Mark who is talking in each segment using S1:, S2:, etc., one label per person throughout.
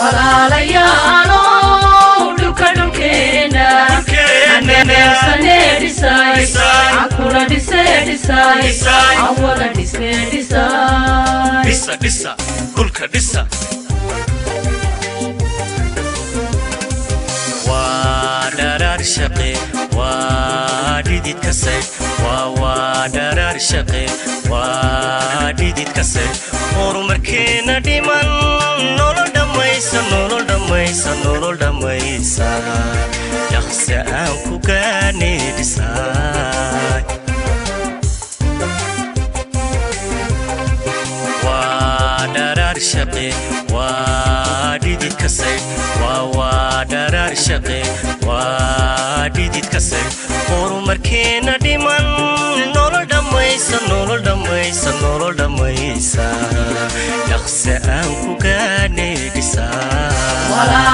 S1: walaalayaalow dhulka dhulkeena haneebsane dhisay cankuna dhise dhisay awada dhisne dhisay
S2: dhisa dhisa dhulka dhisa waa dharaar shaqe waa dhidid kase waa waa dharaar shaqe waa dhidid kase horumarkeena dhiman nolol dhammaysa nolol dhammaysa nolol dhammaysa dhaqse aan ku gaane dhisaay waa dharaar shaqe waa dhidid kase waa waa dharaar shaqe waa dhidid kase horumarkeena dhiman nolol dhammaysa nolol dhammaysa nolol dhammaysa dhaqse aan ku gaane dhisaa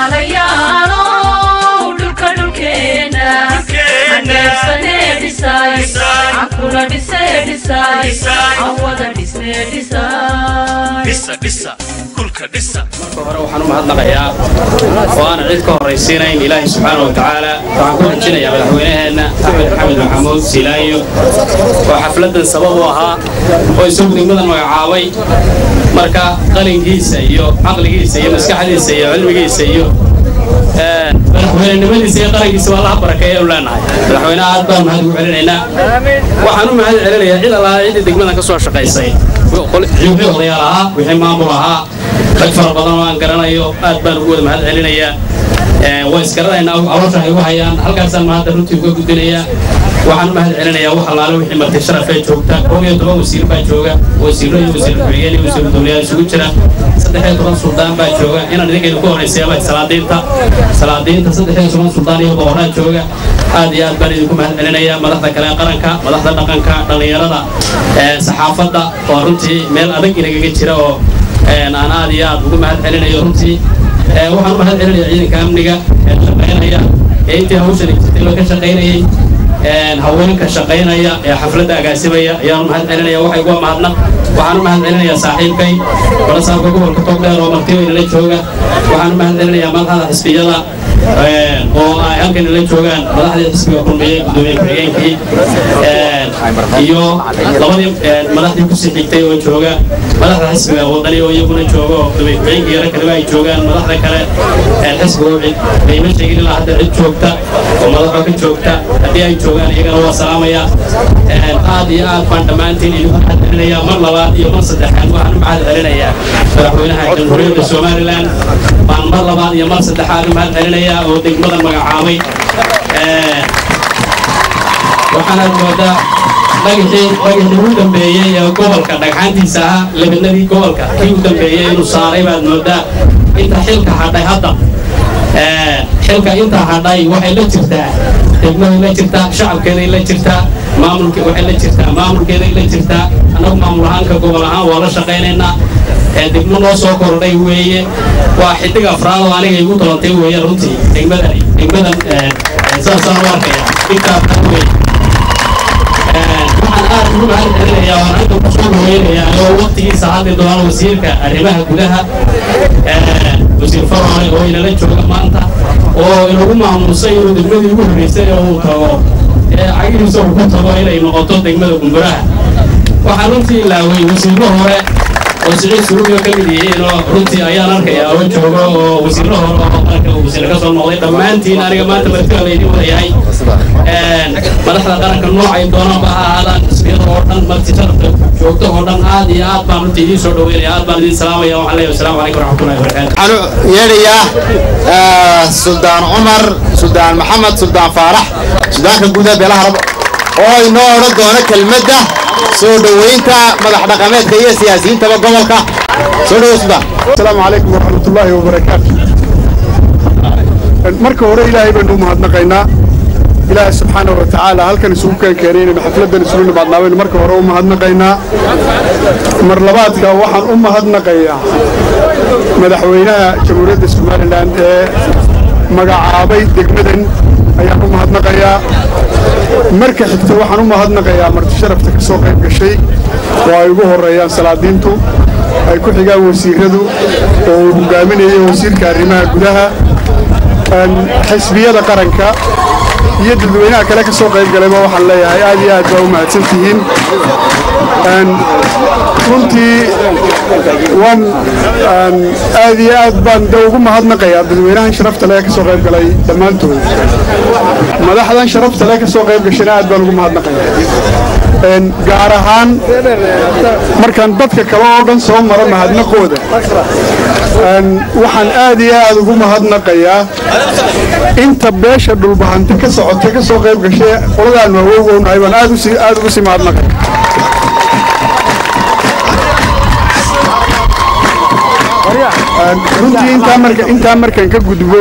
S1: walaalayaalow dhulka dhulkeena haneebsane dhisay cankuna dhise dhisay awada dhisne dhisay
S2: dhisa dhisa dhulka dhisa
S3: marka hore waxaan u mahadnaqayaa oo aanan cid ka horraysiinayn ilaahay subxaana wa tacaala waxaan ku xijinayaa madaxweynaheenna axmed maxamed maxamuud silaayo oo xafladdan sabab u ahaa oo isagu degmadan magacaabay marka qalinkiisa iyo caqligiisa iyo maskaxdiisa iyo cilmigiisa iyo madaxweynenimadiisa iyo qarankiisa waa laha barakeeya u leenahay madaxweynaha aad baan mahad ugu celinaynaa waxaan u mahad celinayaa cid allaala ciddii degmadan ka soo shaqaysay wixii odayaal ahaa wixii maamul ahaa rag fara badan oo aan garanayo aad baan ugu wada mahad celinayaa waa isgaranaynaa caloosha ay u hayaan halkaasaan mahadda runtii uga gudbinayaa waxaan u mahad celinayaa wax allaale wixii marti sharafee joogta koob iyo toban wasiir baa jooga wasiirro iyo wasiir ku-xigeen iyo wasiir dowlayaal isugu jira saddex iyo toban suldaan baa jooga inaan idinkaynu ku horraysayaaba salaadiinta salaadiinta saddex iyo toban suldaan iyo boqoraa jooga aad iyo aad baan idinku mahad celinayaa madaxda kale ee qaranka madaxda dhaqanka dhallinyarada saxaafadda oo runtii meel adag inagaga jira oo aan aad iyo aad ugu mahad celinayo runtii waxaan u mahad celinayaa ciidanka amniga ee shaqaynaya ee intii hawshan jirtayba ka shaqaynayay haweenka shaqaynaya ee xafladda agaasimaya ayaan u mahad celinaya waxay uga mahadnaq waxaan u mahad celinayaa saaxiibkay balasaabka gobolka togdheer oo martiweynala jooga waxaan u mahad celinayaa madaxda xisbiyada oo ay halkan la joogaan madaxdii xisbiga kulmiyey gudoomiye ku-xigeenkii iyo labadii madaxdii kusii xigtay oo jooga madaxda xisbiga wadani oo iyaguna jooga oo gudoomiye ku-xigeenkii yaro kaleba ay joogaan madaxda kale xisbiga oo cid qiimo sheegin ilaa hadda cid joogta oo madaxoo ka joogta haddii ay joogaan iyagana waa salaamaya aad iyo aad baan dhammaantiin idinku mahad celinayaa mar labaad iyo mar saddexaad waxaan u mahad celinayaa madaxweynaha jamhuuriyadda somalilan baan mar labaad iyo mar saddexaad u mahad celinayaa oo degmadan magacaabay waxaanaad moodaa dhagixii dhagixii u dambeeyey ee gobolka dhagxaantiisa ahaa lebinadii gobolka kii u dambeeyey inuu saaray baad moodaa inta xilka hadhay hadda xilka intaa hadhay waxay la jirtaa degmaday la jirtaa shacabkeeday la jirtaa maamulke waxay la jirtaa maamulkeeday la jirtaa annagu maamul ahaanka gobol ahaan waa la shaqaynaynaa degmo noo soo kordhay weeye waa xidig afraad oo aniga igu dalantay weeye runtii degmadani degmadan saasaan u arkaya xidigta afraad weeye waxaan aad ugu mahad celinayaa waan hadda ku soo dhaweynayaa oo waqtigiisa hadli doona wasiirka arrimaha gudaha wasiir farone oo inala jooga maanta oo inagu maamuusay inuu degmadii ugu horreysay oo uu tago cagihiisa uu ku tago inay noqoto degmada gumburaha waxaan runtii ilaaway wasiirro hore oo siciid surugiyo ka mid yihiin oo runtii ayaan arkayaa oo jooga oo wasiirro hore oo qaranka uu wasiir ka soo noqday dhammaantiin aniga maanta martiba laydin wadayahay madaxda qaranka noocay doonaanba ha ahaadaan xisbiyada oo dhan marti sharafta joogto oo dhan aad iyo aad baan runtii idiin soo dhaweynaya aad baan idiin salaamaya waxaan leeyahay asalaamu calaykum waraxmatullahi wabarakaatu
S4: waxaan yeedhayaa suldaan cumar suldaan maxamed suldaan faarax sudaanka guud ee beelaha rabo oo inoo odhan doona kelmadda soo dhoweynta madax dhaqameedka iyo siyaasiyiintaba gobolka soo dhowo suldaan
S5: السلام عليكم ورحمة الله وبركاته marka hore ilaahay baynu u mahadnaqaynaa ilaahay subxaana wa tacaala halkan isugu keenkeenaynaynu xafladdan isugu nimaadnaabaynu marka hore u mahadnaqaynaa mar labaadka waxaan u mahadnaqayaa madaxweynaha jamhuuriyadda somalilan ee magacaabay degmadan ayaan u mahadnaqayaa marka xigta waxaan u mahadnaqayaa marti sharafta ka soo qayb gashay oo ay ugu horreeyaan salaadiintu ay ku xigaan wasiiradu oo uu hogaaminayo wasiirka arrimaha gudaha xisbiyada qaranka iyo dadweynaha kale ka soo qayb galayba waxaan leeyahay aad iyo aad baa u mahadsan tihiin runtii waan aad iyo aad baan de ugu mahadnaqayaa dadweynahan sharafta leh ka soo qayb galay dhammaantood madaxdan sharafta leh ka soo qayb gashana aad baan ugu mahadnaqayaa gaar ahaan markaan dadka kale oo dhan soo maro mahadnaqooda waxaan aad iyo aad ugu mahadnaqayaa inta beesha dhulbahante ka socota ka soo qayb gashay qoladaan waawowgownahay baan aad ugu sii mahadnaqaya runtii intaa markaan ka gudbo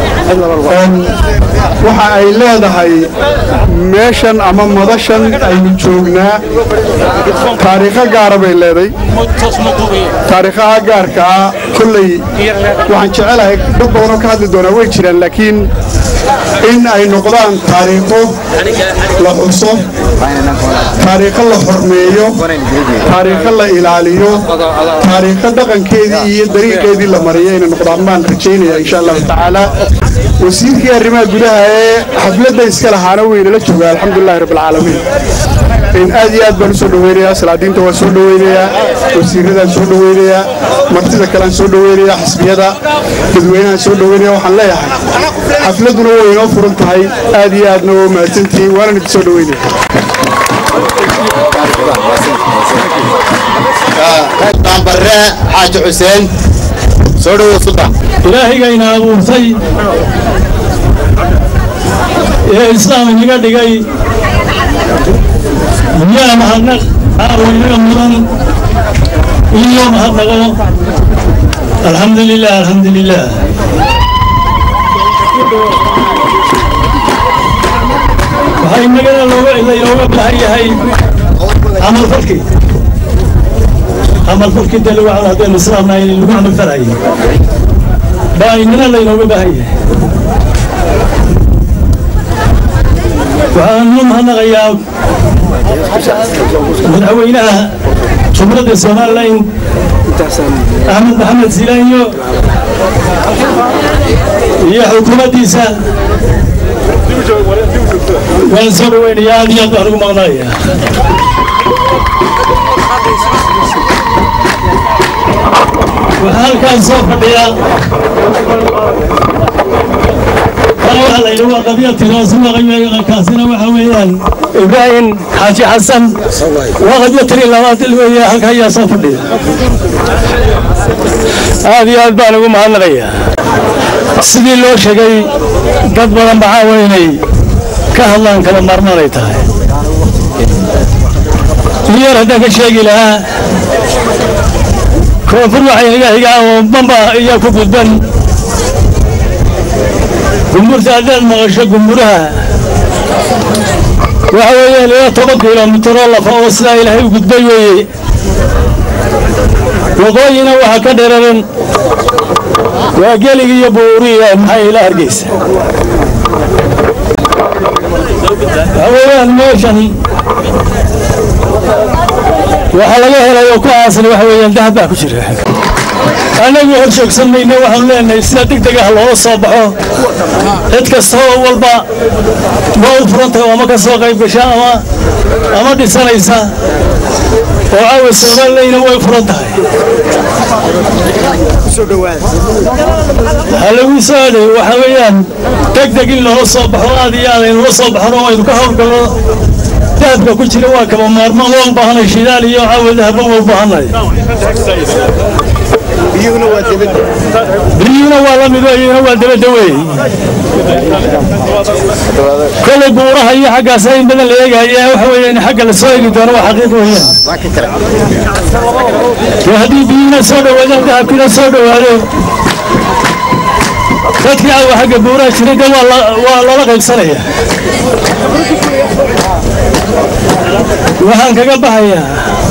S5: waxa ay leedahay meeshan ama madashan aynu joognaa taariikho gaara bay leeday taariikhaha gaarkaa kolley waxaan jecelahay dad badanoo ka hadli doonaa way jiraan laakiin in ay noqdaan taariikho la xuso taariikho la xormeeyo taariikho la ilaaliyo taariikho dhaqankeedii iyo dariiqeedii la mariyo inay noqdaan baan rajaynaya insha allahu tacaala wasiirkii arrimaha gudaha ee xafladda iska lahaana weynala jooga alxamdulilahi rabbilcaalamiin aad iyo aad baan u soo dhaweynayaa salaadiinta waan soo dhaweynayaa wasiiradaan soo dhaweynayaa martida kalean soo dhaweynayaa xisbiyada dadweynahaan soo dhaweynaya waxaan leeyahay xafladduna way inoo furan tahay aad iyo aadna waa mahadsantihiin waanan idin soo dhaweynaya
S4: bare xaaji xuseen soo dhawow sultan
S6: ilaahigayna abuurtay ee islaam inaga dhigay yaa mahadnaq aawaynaga mudan iyo mahadnaqo alxamdu lilah alxamdu lilah waxaa inagana laynooga baahan yahay camalfalkii camalfalkii dee lagu camal haddaynu islaamnahay in lagu camalfalayo baa inana laynooga baahan yahay waxaan u mahadnaqayaa madaxweynaha jumhuuriyadda somalilan axmed maxamed silaanyo iyo xukuumaddiisa waan soo dhaweynayaa aad iyo aad baan ugu maqnaaya waxaa halkaan soo fadhiya waxaa layidhi waa qabyatiraasumaqaykaasina waxa weeyaan ibraahim xaaji xasan waa qabyatiri labaad weeye halka ayaa soo fadhiya aad iyo aad baan ugu mahadnaqayaa sidii loo sheegay dad badan baxaa waa inay ka hadlaan kala maarmaanay tahay in yar haddaan ka sheegi lahaa koonfur waxay naga xigaa oo bamba ayaa ku gudban gumburta haddaad maqasho gumburaha waxa weeyaan ilaa toban kilomitiroo lafa oo sidaa ilaahay u gudbay weeye waqooyina waxaa ka dheraran waa geligi iyo buuriya maxaa ila hargeysa waxa weeyaan meeshan waxaa laga helay oo ku aasan waxa weeyaan dahab baa ku jira annagu hor joogsan mayno waxaanu leenahay sida deg deg ah loola soo baxo cid kasta oo walba waa u furan tahay ama ka soo qayb gasha ama ama dhisanaysa oo caawa soomaalileyna way furan tahay ha lagu soo adhay waxa weeyaan deg deg in loola soo baxo aad iyo aad aynula soo baxno oo aynu ka howlgalno dahabka ku jira waa kaba maarmaan waa u baahanay shidaal iyo caawa dahaba waa u baahanay biyuuna waa la mid iyuna waa dabada wey kolay buuraha iyo xaggaas in badan la eegaya waxa weeye in xagga la soo eegi doono waa xaqiiq weeyaan dee haddii biyuuna soo dhawaadaan dahabkiina soo dhawaado dadkii caawa xagga buuraha jiray de waa loola qaybsanaya waxaan kaga baxayaa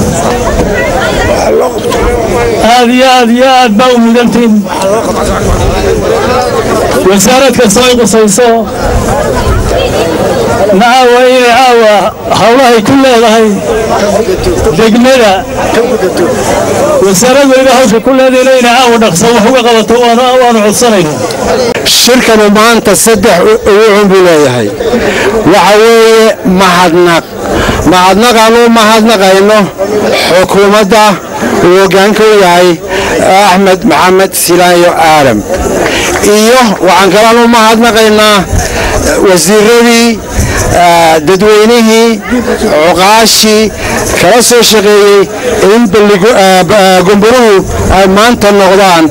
S6: aad iyo aad iyo aad baa u mudantiin wasaarad kastoo ay qusayso nacaawa inay caawa howlahay ku leedahay degmada wasaaraddu inay hawsha ku leedahayna inay caawa dhaqsan wax uga qabato waanu codsanaynaa
S7: shirkanu maanta saddex ugucun buu leeyahay waxa weeye mahadnaq mahadnaqaan u mahadnaqayno xukuumadda uu hoggaanka u yahay axmed maxamed silaayo aalam iyo waxaan kalaan u mahadnaqaynaa wasiiradii dadweynihii cuqaashii kala soo shaqeeyey in gumburuhu ay maanta noqdaan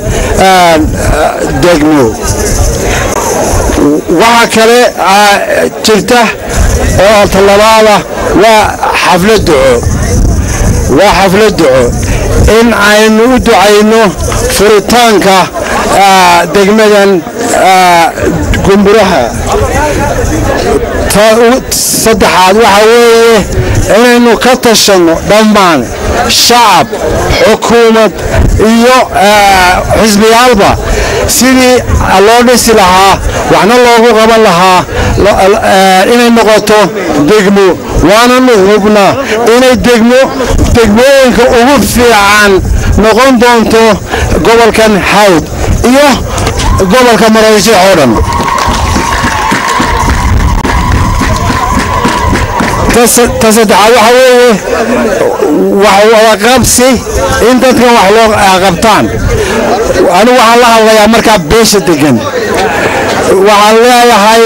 S7: degmo waxa kale jirta oo talabaada waa xaflad duco waa xaflad duco in aynu u ducayno furitaanka degmadan gumburaha saddexaad waxa weeye inaynu ka tashanno dhammaan shacab xukuumad iyo xisbiyaalba sidii loo dhisi lahaa waxna loogu qaban lahaa inay noqoto degmo waananu hubnaa inay degmo degmooyinka ugu fiican noqon doonto gobolkan hawd iyo gobolka maraysiix oo dhan ta saddexaad waxa weeye wax wadaqabsi in dadkan wax loo qabtaan anigu waxaan la hadlayaa markaa beesha degan waxaan leeyahay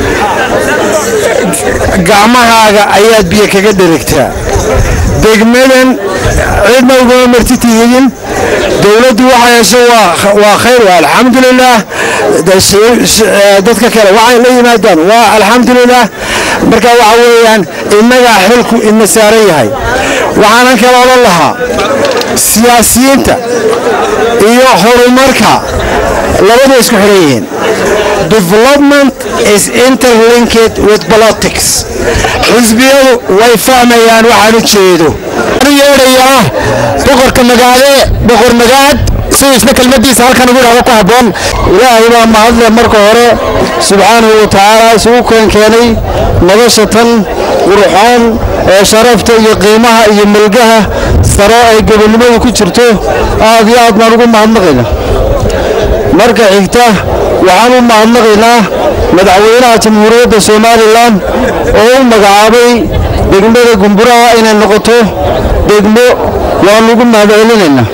S7: gacmahaaga ayaad biyo kaga dherigtaa degmadan cidna ugama marti tihidin dowladdu waxa hesho waa khayr waa alxamdulilaah dadka kale waxay la yimaadaan waa alxamdulilaah marka waxa weeyaan innagaa xilku ina saaran yahay waxaanan kala odhan lahaa siyaasiyiinta iyo horumarka labadu isku xidhan yihiin development is interlinked with politics xisbiyadu way fahmayaan waxaan u jeedo yeedhayaa boqorka magaade boqor magaad siduu isna kelmadiisa halkan ugu idhahdo ku habboon ilaahay baa mahadle marka hore subxaanahu wa tacaala isugu keenkeenay nolosha tan quruxoon ee sharafta iyo qiimaha iyo milgaha saro ay gobonnimadu ku jirto aad iyo aad baan ugu mahadnaqayna marka xigta waxaan u mahadnaqaynaa madaxweynaha jamhuuriyadda somalilan oo u magacaabay degmada gumburaha inay noqoto degmo waan ugu mahadcelinaynaa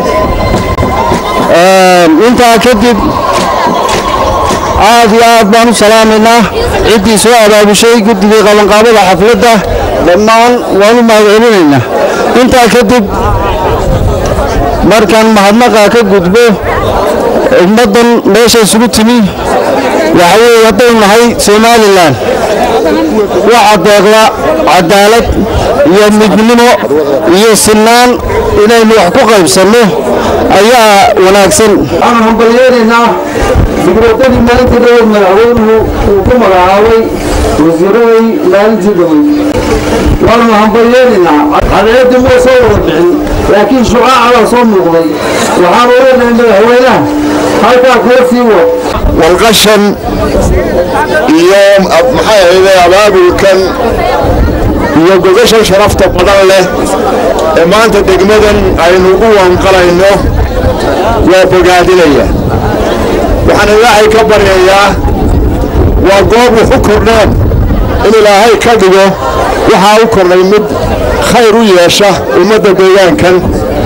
S7: intaa kadib aad iyo aad baan u salaamaynaa ciddii soo abaabushay guddigii qabanqaabada xafladda dhammaan waan u mahadcelinaynaa intaa kadib markaan mahadnaqa ka gudbo ummaddan meesha isugu timi waxa weeye haddaynu nahay somalilan waxa deeqda cadaalad iyo midnimo iyo sinaan inaynu wax ku qaybsanno ayaa wanaagsan waxaan hambalyeelaynaa fikradadii maalintii dhaweyd madaxweynuhu uu ku magacaabay wasiiradii maalintii dhaweyd waanu hambalyeelaynaa cadceeddii ma soo wada bixin laakiin shucaaca baa soo muuqday waxaanu leenahay madaxweynaha halkaa kala sii wad
S8: walqashan iyo maxay ahayde abaabulkan iyo gogashan sharafta badan leh ee maanta degmadan aynu u wanqalayno waa bogaadinaya waxaan ilaahay ka baryayaa waa goob wax u kordheen in ilaahay ka dhigo waxaa u kordhay mid khayr u yeesha ummadda deegaankan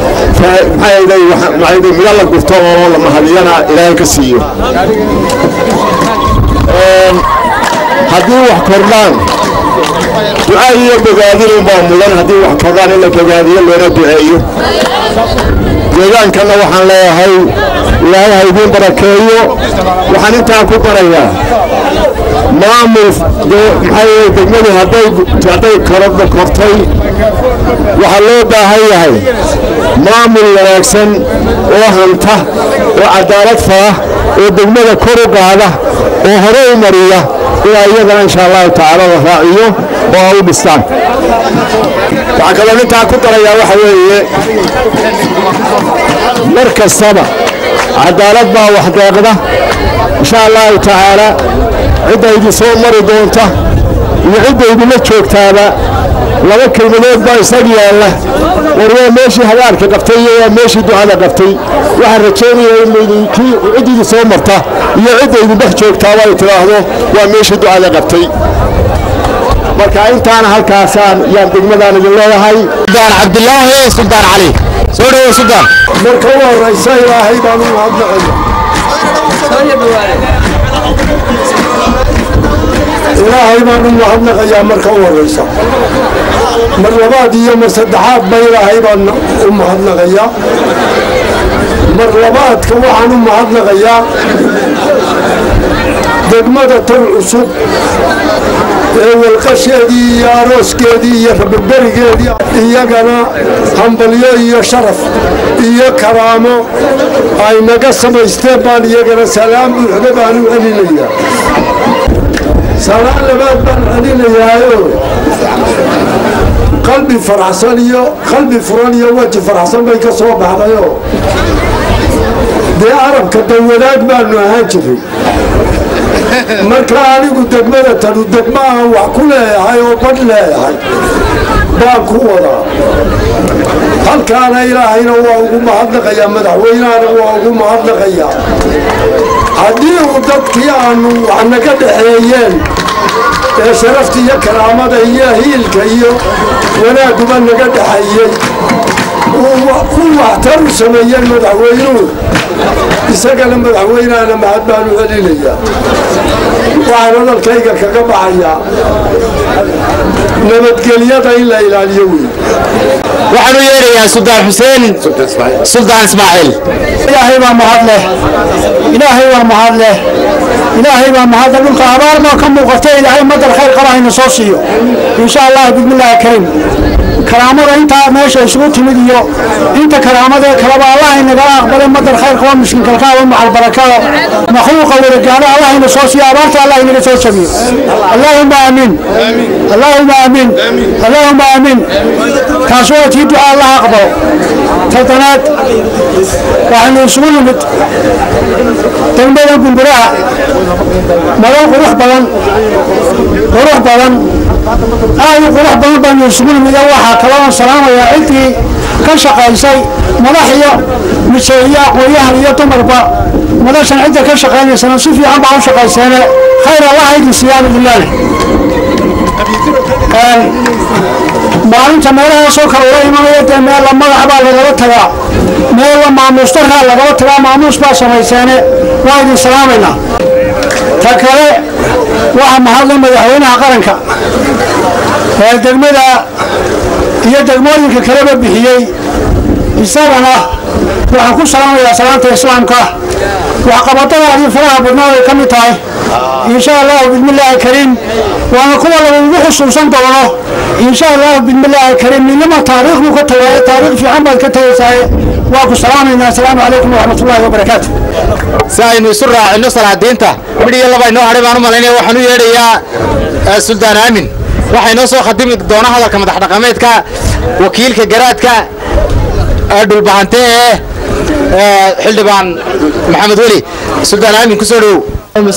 S8: miga la gurto oo la mahadiyana ilaahay ka siiyo haddii wax kordhaan duca iyo bogaadin unbaa mudan haddii wax kordhaan in la bogaadiyo loona duceeyo deegaankanna waxaan leeyahay ilaahay ha idiin barakeeyo waxaan intaa ku barayaa maamul maxaa degmadu hadday korodha kortay waxaa loo baahan yahay maamul wanaagsan oo hanta oo cadaalad fara oo degmada kor u qaada oo hore u mariya ilaa iyadana insha allahu tacaala la raaciyo oo a u dhistaan waxaa kaloo intaa ku darayaa waxa weeye mar kastaba cadaalad baa wax deeqda insha allahu tacaala cidda idin soo mari doonta iyo cidda idinla joogtaaba laba kelmadood baa isag yaalla war waa meeshii hagaarka qabtay iyo waa meeshii ducada qabtay waxaan rajaynayaa in laydinkii ciddidii soo marta iyo cidda idin dhex joogtaaba ay tidhaahdo waa meeshii ducada qabtay marka intaana halkaasaan yaan degmadaan idin leeyahay
S4: suldaan cabdilaahi suldaan cali soo dhawow suldaan
S8: marka u horraysa ilaahay baan u mahadnaqaya ilaahay baan u mahadnaqayaa marka u horraysa mar labaad iyo mar saddexaad ba ilaahay baan u mahadnaqayaa mar labaadka waxaan u mahadnaqayaa degmada tan cusub ee walqasheedii iyo arooskeedii iyo rababerigeedii iyagana hambalyo iyo sharaf iyo karaamo ay naga samaysteen baan iyagana salaam buuxda baan u celinayaa salaan labaad baan celinayaayo qalbi faraxsan iyo qalbi furan iyo weji faraxsan bay ka soo baxdayoo dee arabka dawadaag baanu ahaan jiray marka anigu degmada tanu degma aan wax ku leeyahay oo badh leeyahay baan ku wadaa halkaana ilaahayna waa ugu mahadnaqayaa madaxweynahana waa ugu mahadnaqayaa haddii uu dadkii aanu wax naga dhexeeyeen ee sharafta iyo karaamada iyo hiilka iyo wanaaguba naga dhexeeyey u waxtar u sameeyeen madaxweynuhu isagana madaxweynahana mahad baan u celinayaa waxaan hadalkayga kaga baxayaa nabadgelyada in la ilaaliyo wey
S4: waxaan u yeedhayaa suldaan xuseen suldaan ismaaciil
S7: ilaahay baa mahad leh ilaahay baa mahad leh ilaahay baa mahad leh dhulka abaar baa ka muuqata ilaahay madar khayr qaba hayna soo siiyo insha allah bismillaahi kariim karaamada intaa meesha isugu timid iyo inta karaamada kaleba allah inagala aqbalay madar khayr qaba miskinkalkaaba macal barakada makhluuqa wadagaano allah ina soo siiyo abaarta allah inaga soo jabiyo allahuma aamiin allahuma aamiin allahuma aamiin taas waa tii ducaa allah aqbalo toddonaad waxaynu isugu nimid degmada gumburaha madal qurux badan qurux badan aad u qurux badan baanu isugu nimid waxaa kaloo salaamayaa ciddii ka shaqaysay madax iyo mise iyo aqoonyahan iyo dumarba madashan cidda ka shaqaynaysana si fiican baa u shaqayseene khayr allah idin siiyaan bilaali maalinta meelahaasoo kale ula imanaya dee meella magac baa lagala tagaa meella maamuustarkaa lagala tagaa maamuus baa samayseene waa idin salaamaynaa ta kale waxaa mahadlay madaxweynaha qaranka ee degmada iyo degmooyinka kaleba bixiyey isagana waxaan ku salaamayaa salaanta islaamka waxqabadadaadii faraha badnaa ay ka mid tahay insha allahu bismillaahi kariim waana kuwa lagugu xusuusan doono insha allahu bismillaahi kariim ninima taariikh buu ka tagay taariikh fiican baad ka tagaysaaye waa ku salaamaynaa asalaamu calaykum waraxmatullaahi wabarakaatu
S4: si aynu isu raacino salaadiinta midh iyo laba inoo hadhay baan u malaynaya waxaan u yeedhayaa suldaan aamin waxaa inoo soo khadimi doona hadalka madax dhaqameedka wakiilka garaadka dhulbahante ee xildhibaan maxamed weli suldaan aamin ku soo dhowow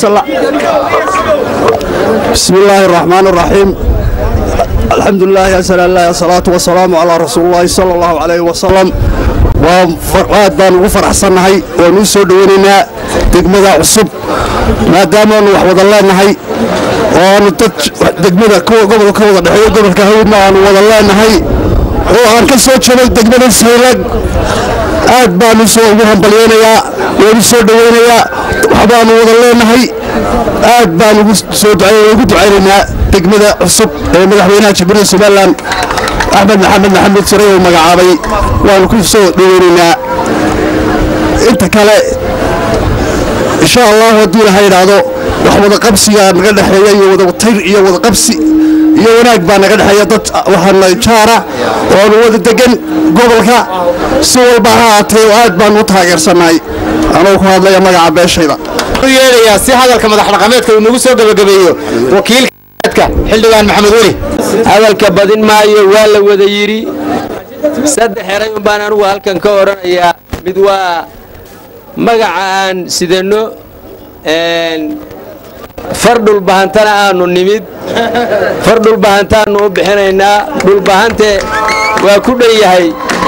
S8: بسم الله الرحمن الرحيم الحمد لله يا سلام الله الصلاة والسلام على رسول الله صلى الله عليه وسلم وفرقات بان وفر حسن هاي ونسو دويننا دقمدا عصب ما دام وحوض الله نهي وأنا تج دقمدا كو قبل كو دحيو قبل كهونا أنا وض الله نهي وأنا كسو شبك دقمدا سيلك aad baanu soo ugu hambalyeynayaa waanu soo dhaweynayaa waxbaanu wada leenahay aad baan ugu soo ugu ducaynaynaa degmada cusub ee madaxweynaha jamhuuriyadda somalilan axmed maxamed maxamed sare oo magacaabay waanu ku soo dhaweynaynaa inta kale insha allahu haddii ilaha idhaahdo wax wada qabsigaa naga dhexeeya iyo wada tayr iyo wada qabsi iyo wanaag baa naga dhexeeya dad waxaana jaara oonu wada degan gobolka si walba ha haatee aad baan u taageersannahay anuu ku hadlaya magaca beeshayda
S4: u yeedhayaa si hadalka madax dhaqameedka uu nagu soo gebagabeeyo wakiilka xildhibaan maxamed weli
S9: hadalka badin maayo waa la wada yidhi saddex eray un baan anugu halkan ka odhanayaa mid waa magaca aan sidanno far dhulbahantana aanu nimid far dhulbahantaannu u bixinaynaa dhulbahante waa ku dhan yahay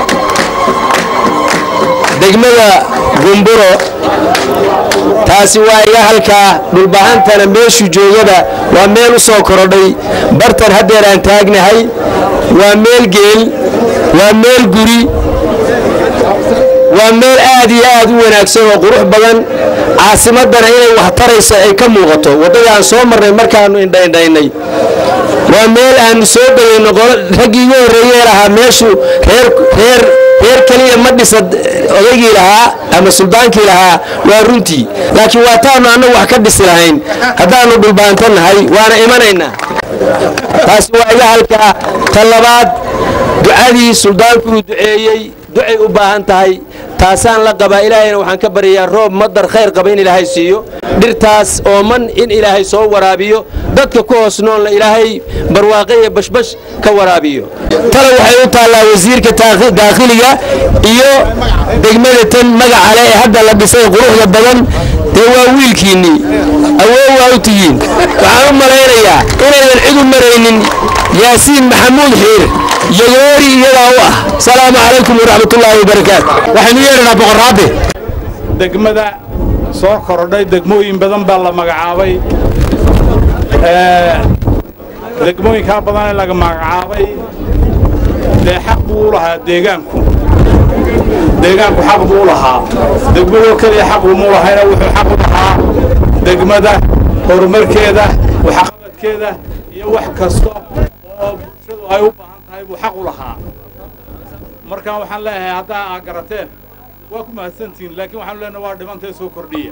S9: degmada gumburo taasi waa iga halkaa dhulbahantana meeshuu joogaba waa meel u soo korodhay bartan haddeer aan taagnahay waa meel geel waa meel guri waa meel aad iyo aad u wanaagsan oo qurux badan caasimaddana inay wax taraysa ay ka muuqato waddada aan soo marnay markaannu indhaindhaynay waa meel aannu soo dhoweyno raggii igu horreeyee lahaa meeshu reer reer reer keliya ma dhisa odaygii lahaa ama suldaankii lahaa waa runtii laakiin waa taannu annagu wax ka dhisi lahayn haddaannu dhulbaanto nahay waana imanaynaa taasi waa iga halkaa ta labaad ducadii suldaanku uu duceeyey ducay u baahan tahay taasaan la qabaa ilaahayna waxaan ka baryayaa roob madar khayr qaba in ilaahay siiyo dhirtaas ooman in ilaahay soo waraabiyo dadka ku hoos noolna ilaahay barwaaqe iyo bashbash ka waraabiyo tale waxay u taallaa wasiirka daakhiliga iyo degmada tan magacale ee hadda la dhisay quruxda badan dee waa wiilkiinnii awoow waa u tihiin waxaan u malaynayaa inaydan cid u maraynin yaasiin maxamuud xiir yogoori iyadaa u ah salaamu calaykum waraxmatullaahi wabarakaatu
S10: waxaynu yeedhanaa boqorraabe degmada soo korodhay degmooyin badan baa la magacaabay degmooyinkaa badan ee laga magacaabay dee xaq buu u lahaa deegaanku deegaanku xaq buu u lahaa degmadoo keliya xaq umu lahayna wuxuu xaq u lahaa degmada horumarkeeda waxqabadkeeda iyo wax kasta oo bulshadu ay u baahan tahay buu xaq u lahaa markaan waxaan leeyahay haddaa aa garateen waa ku mahadsantihiin laakiin waxaanu leenahay waa dhimantee soo kordhiya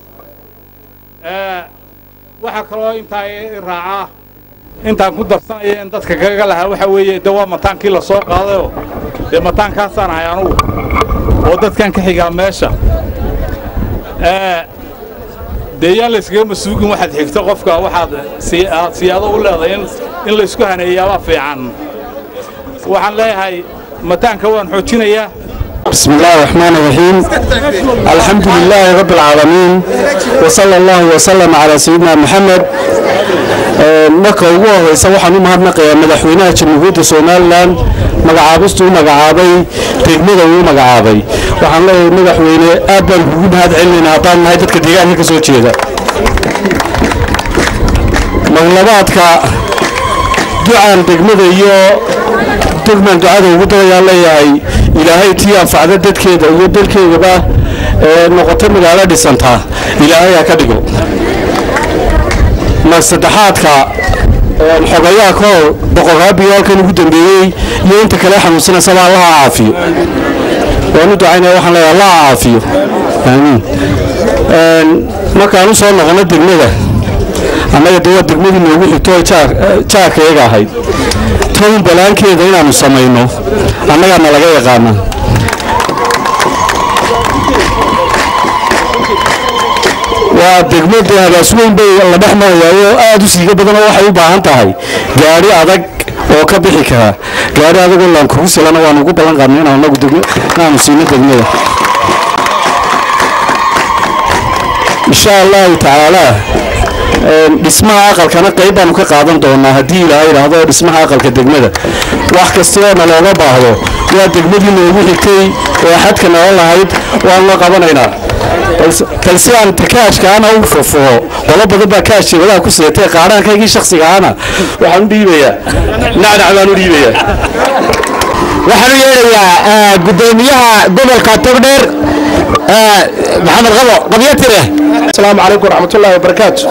S10: waxaa kaloo intaa i raacaa intaan ku darsanaya in dadka kaga lahaa waxaa weeye de waa mataankii la soo qaadayoo dee mataankaasaan ahay anugu oo dadkan ka xigaa meesha dee yaan layskaga masuugin waxaad xigto qofka waxaad aad siyaado u leedahay in laysku haneeyaabaa fiican waxaan leeyahay mataanka waan xoojinayaa
S8: بسم الله الرحمن الرحيم الحمد لله رب العالمين وصلى الله وسلم على سيدنا محمد marka ugu horeysa waxaan u mahadnaqayaa madaxweynaha jamhuuriyadda somalilan magacaabistuu magacaabay degmada uu magacaabay waxaan leeyahay madaxweyne aad baan kugu mahad celinaynaa haddaan nahay dadka deegaanka ka soo jeeda maglabaadka ducaan degmada iyo degman ducada ugu darayaa leeyahay ilaahay tii anfacda dadkeeda iyo dalkeedaba ee noqota magaalo dhisantaa ilaahay ha ka dhigo mar saddexaadka xogayaha kahor boqorraabiyo halkan ugu dambeeyey iyo inta kale xanuunsanaysa allaha caafiyo waanu ducaynaya waxaan leeyahay allaha caafiyo aamiin markaan u soo noqono degmada annaga de waa degmadii noogu xigto oo jaarkayaga ahayd town balaankeeda inaannu samayno annagaana laga yaqaana waa degmada habaas weyn bay la dhex marayaayo aad u siiga badan oo waxay u baahan tahay gaadhi adag oo ka bixi kara gaadhi adagoo laankugu silana waanu ugu ballan qaadnay inaan anagu inaanu siino degmada insha allahu tacaalaa dhismaha aqalkana qayb baanu ka qaadan doonaa haddii ilaaha yidhaahdo dhismaha aqalka degmada wax kastoo na looga baahdo waa degmadii noogu xigtay ee xadka nala lahayd waanu la qabanaynaa balse aan takaashkaana u furfuro qolo badan baa kaash jeebadaha ku seetay qaadhaankaygii shakhsiga ahana waxaan u dhiibayaa nacnac baan u dhiibayaa
S7: waxaan u yeedhayaa gudoomiyaha gobolka togdheer maxamed qabo qabyo tire
S8: asalaamu calaykum waraxmatullaahi wabarakaatu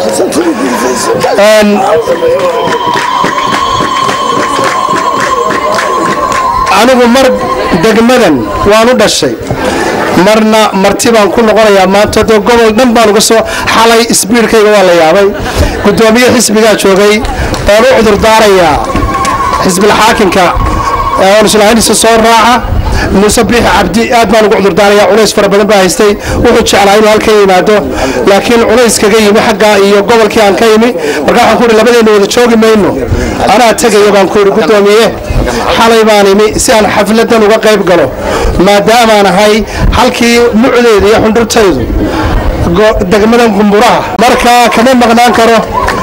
S8: anigu mar degmadan waan u dhashay marna marti baan ku noqonayaa maanta dee gobol dhan baan uga soo xalay isbiirkayga waa la yaabay gudoomiye xisbigaa joogay oon u cudur daarayaa xisbilxaakinka oon islahayntiisa soo raaca muuse biixi cabdi aad baan ugu cudurdaaraya culays fara badan baa haystay wuxuu jeclaa inuu halkan yimaado laakiin culays kaga yimi xaggaa iyo gobolkii aan ka yimi marka waxaan ku ihi labadeenna wada joogi mayno anaa tegaya baan ku ihi gudoomiye xalay baan imi si aan xafladan uga qayb galo maadaamaan ahay halkii mucdeeda iyo xundhurtaydu
S7: degmadan gumburaha marka kama maqnaan karo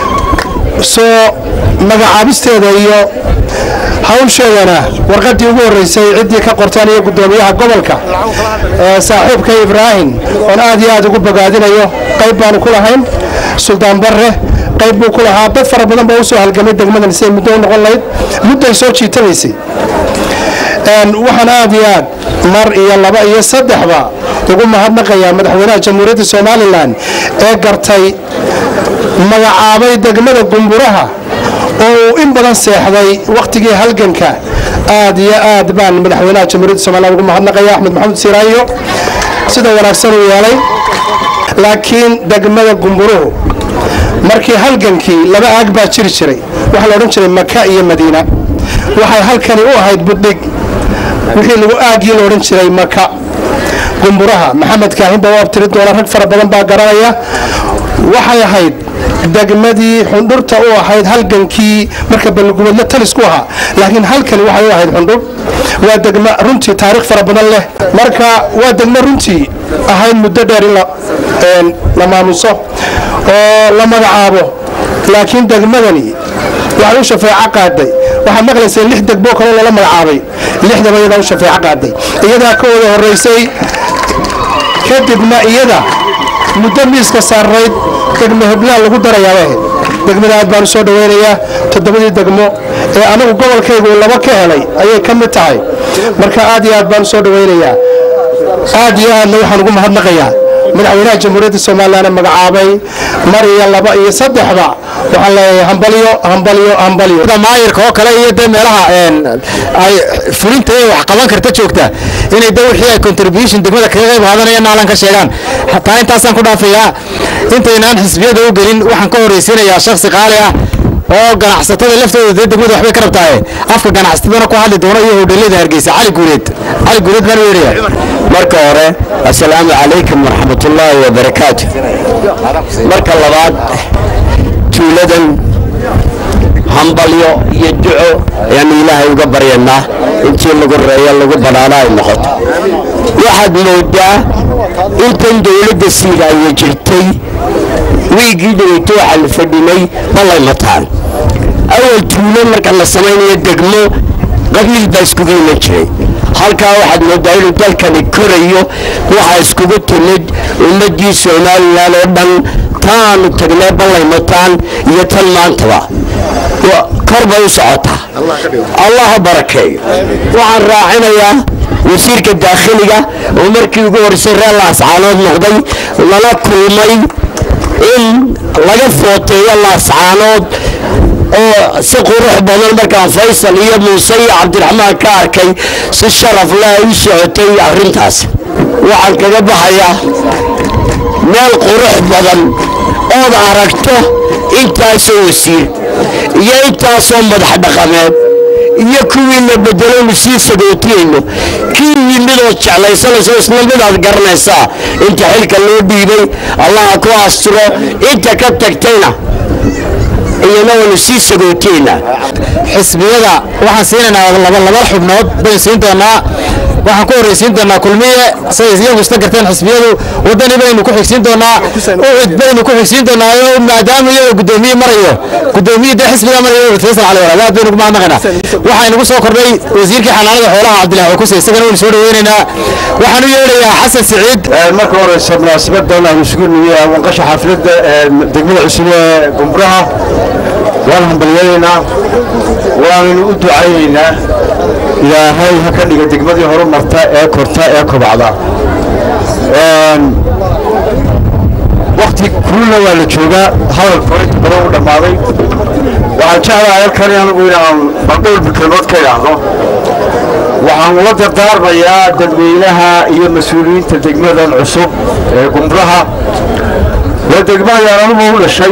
S7: soo magacaabisteeda iyo hawsheedana warqaddii ugu horreysay ciddii ka qortaan iyo guddoomiyaha gobolka saaxiibka ibraahim oon aad iyo aad ugu bogaadinayo qayb baanu ku lahayn suldaan barre qayb buu ku lahaa dad fara badan baa usoo halgamay degmadan siday muddo u noqon lahayd mudday soo jiitanaysay waxaan aad iyo aad mar iyo laba iyo saddexba ugu mahadnaqayaa madaxweynaha jamhuuriyadda somalilan ee gartay magacaabay degmada gumburaha oo uu in badan seexday wakhtigii halganka aad iyo aad baan madaxweynaha jamhuuriyadda somalilan ugu mahadnaqaya axmed maxamed siiraayo sida wanaagsan uu yeelay laakiin degmada gumburuhu markii halgankii laba aag baa jiri jiray waxaa la odhan jiray maka iyo madiina waxay halkani u ahayd buddhig wixii lagu aagii la odhan jiray maka gumburaha maxamed kaahin baa u abtiri doona rag fara badan baa garanaya waxay ahayd degmadii xundhurta u ahayd halgankii marka balgubadle talis ku ahaa laakiin halkani waxay u ahayd xundhur waa degmo runtii taariikh fara badan leh marka waa degmo runtii ahayd muddo dheer in la maamuso oo la magacaabo laakiin degmadani waxay u shafeeco qaaday waxaad maqlaysay lix degbo kaloo lala magacaabay lixdaba iyadaa u shafeeco qaaday iyadaa ka wada horraysay kadibna iyada muddo miiska saarayd degmo heblaan lagu darayaaba ahayd degmada aad baan u soo dhawaynayaa toddobadii degmo ee anagu gobolkaygu laba ka helay ayay ka mid tahay marka aad iyo aad baan u soo dhawaynayaa aad iyo aadna waxaan ugu mahadnaqayaa madaxweynaha jamhuuriyadda somalilan magacaabay mar iyo laba iyo saddexba waxaan leeyahay hambalyo hambalyo hambalyo
S11: maayirka oo kale iyo dee meelaha ay fulinta ee wax qaban karta joogta inay de wixii ay contribution degmada kaga qayb qaadanayaan naalan ka sheegaan hataa intaasaan ku dhaafayaa intaynaan xisbiyada u gelin waxaan ka horraysiinayaa shakhsi qaali ah oo ganacsatada laftooda dee degmada waxbay ka rabtaaye afka ganacsatadana ku hadli doono iyo hodheelada hargeysa cali guureed cali guureed baan u yeedhaya
S9: marka hore assalaamu calaykum waraxmatullaahi wabarakaatu marka labaad tuuladan hambalyo iyo duco ayaanu ilaahay uga baryanaa intii lagu reeyo lagu banaano ay noqoto waxaad moodaa intan dowladda siidaayo jirtay wiigii dhaweyto waxaa la fadhinay balay mataan awal tuulo marka la samaynayo degmo qabiil baa iskugu iman jiray halkaa waxaad moodaa inuu dalkani korayo waxaa iskugu timid ummaddii somalilan oo dhan taanu tagnay ballay mataan iyo tan maantaba kor bay u socotaa allah ha barakeeyo waxaan raacinayaa wasiirka daakhiliga oo markii ugu horreysay reer laascaanood noqday lala kulmay in laga footeeyo laascaanood oo si qurux badan markaan faysal iyo muuse iyo cabdiraxmaan ka arkay si sharaf leh ay u socotay arrintaas waxaan kaga baxayaa meel qurux badan ood aragto intaasoo wasiir iyo intaasoo madax dhaqameed iyo kuwii la bedelaynu sii sagootiyayno kii yimidoo jeclaysanayso isla midaad garanaysaa inta xilka loo dhiibay allaha ku astiro inta ka tagtayna iyana waynu sii sagootiyaynaa
S11: xisbiyada waxaan siinaynaa laba laba xubnood baynu siin doonaa waxaan ku horraysiin doonaa kulmiye say iyagu isla garteen xisbiyadu wadani baynu ku xigsiin doonaa ucud baynu ku xigsiin doonaa oo maadaama iyagoo guddoomiye marayo guddoomiye dee xisbiga marayo ucud faysal cali walaal aad baynu ugu mahadnaqaynaa waxaa inagu soo kordhay wasiirkii xanaanada xoolaha cabdillahi cukuse isagana waynu soo dhaweynaynaa waxaan u yeedhayaa xasan siciid
S8: marka horeysa munaasabadan aynu isugu nimi wanqasha xafladda degmada cusub ee gumburaha waan hambalyaynaynaa waananu u ducaynaynaa ilaahay ha ka dhiga degmadii horumarta ee korta ee kobacda wakti kulna waa la joogaa hadalka inta badan u dhammaaday waxaan jeclahay halkani anigu inaan baldhowr kelmood ka idhaahdo waxaan ula dardaarmayaa dadweynaha iyo mas-uuliyiinta degmadan cusub ee gumburaha waa degmadaan anugu u dhashay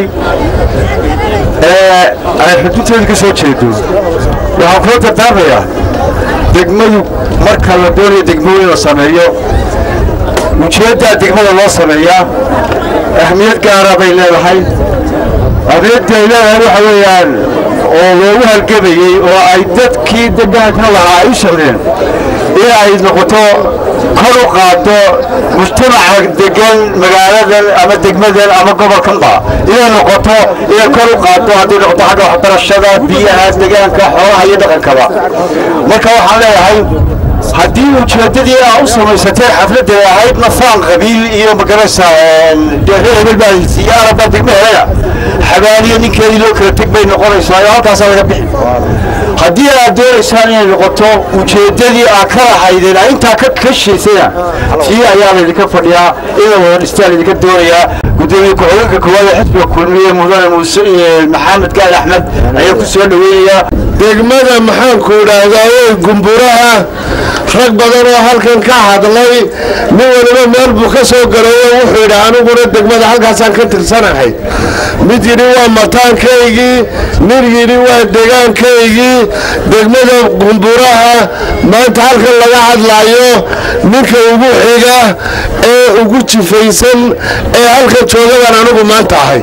S8: ee ay xuduudteeda ka soo jeedo waxaan kula dardaarmayaa degmadu marka la doonayo degmooyin la sameeyo ujeeddaa degmada loo sameeyaa ahmiyad gaara bay leedahay ahmiyadda ay leedahay waxa weeyaan oo loogu halgamayey oo ay dadkii degaanka lahaa ay u socdeen in ay noqoto kor u qaado mujtamaca degan magaaladan ama degmadan ama gobolkanba inay noqoto inay kor u qaado haddii noqoto xagga waxbarashada biyaha degaanka xoolaha iyo dhaqankaba marka waxaan leeyahay haddii ujeedadii aa u samaysateen xafladda ahayd nafaan qabiil iyo magaraysa reer hebel baa siyaara baa degma helaya xabaaliyo ninkeedii loo kala teg bay noqonaysaa oo halkaasaa laga bixi haddii aad doonaysaan inay noqoto ujeedadii aad ka lahaydeen aa intaa ka kashaysana tii ayaa laydinka fadhiyaa ina wada dhistaa laydinka doonayaa gudoomiye ku-xigeenka koowaad ee xisbiga kulmiye mudane muuse maxamed gaali axmed ayaa ku soo dhaweynayaa
S12: degmada maxaanku idhaahdaa way gumburaha rag badan oo halkan ka hadlay nin waliba meel buu ka soo galayo wuxuu yidhi aniguna degmada halkaasaan ka tirsanahay mid yidhi waa mataankaygii nin yidhi waa degaankaygii degmada gumburaha maanta halkan laga hadlaayo ninka ugu xiga ee ugu jifaysan ee halkan joogadan anigu maanta ahay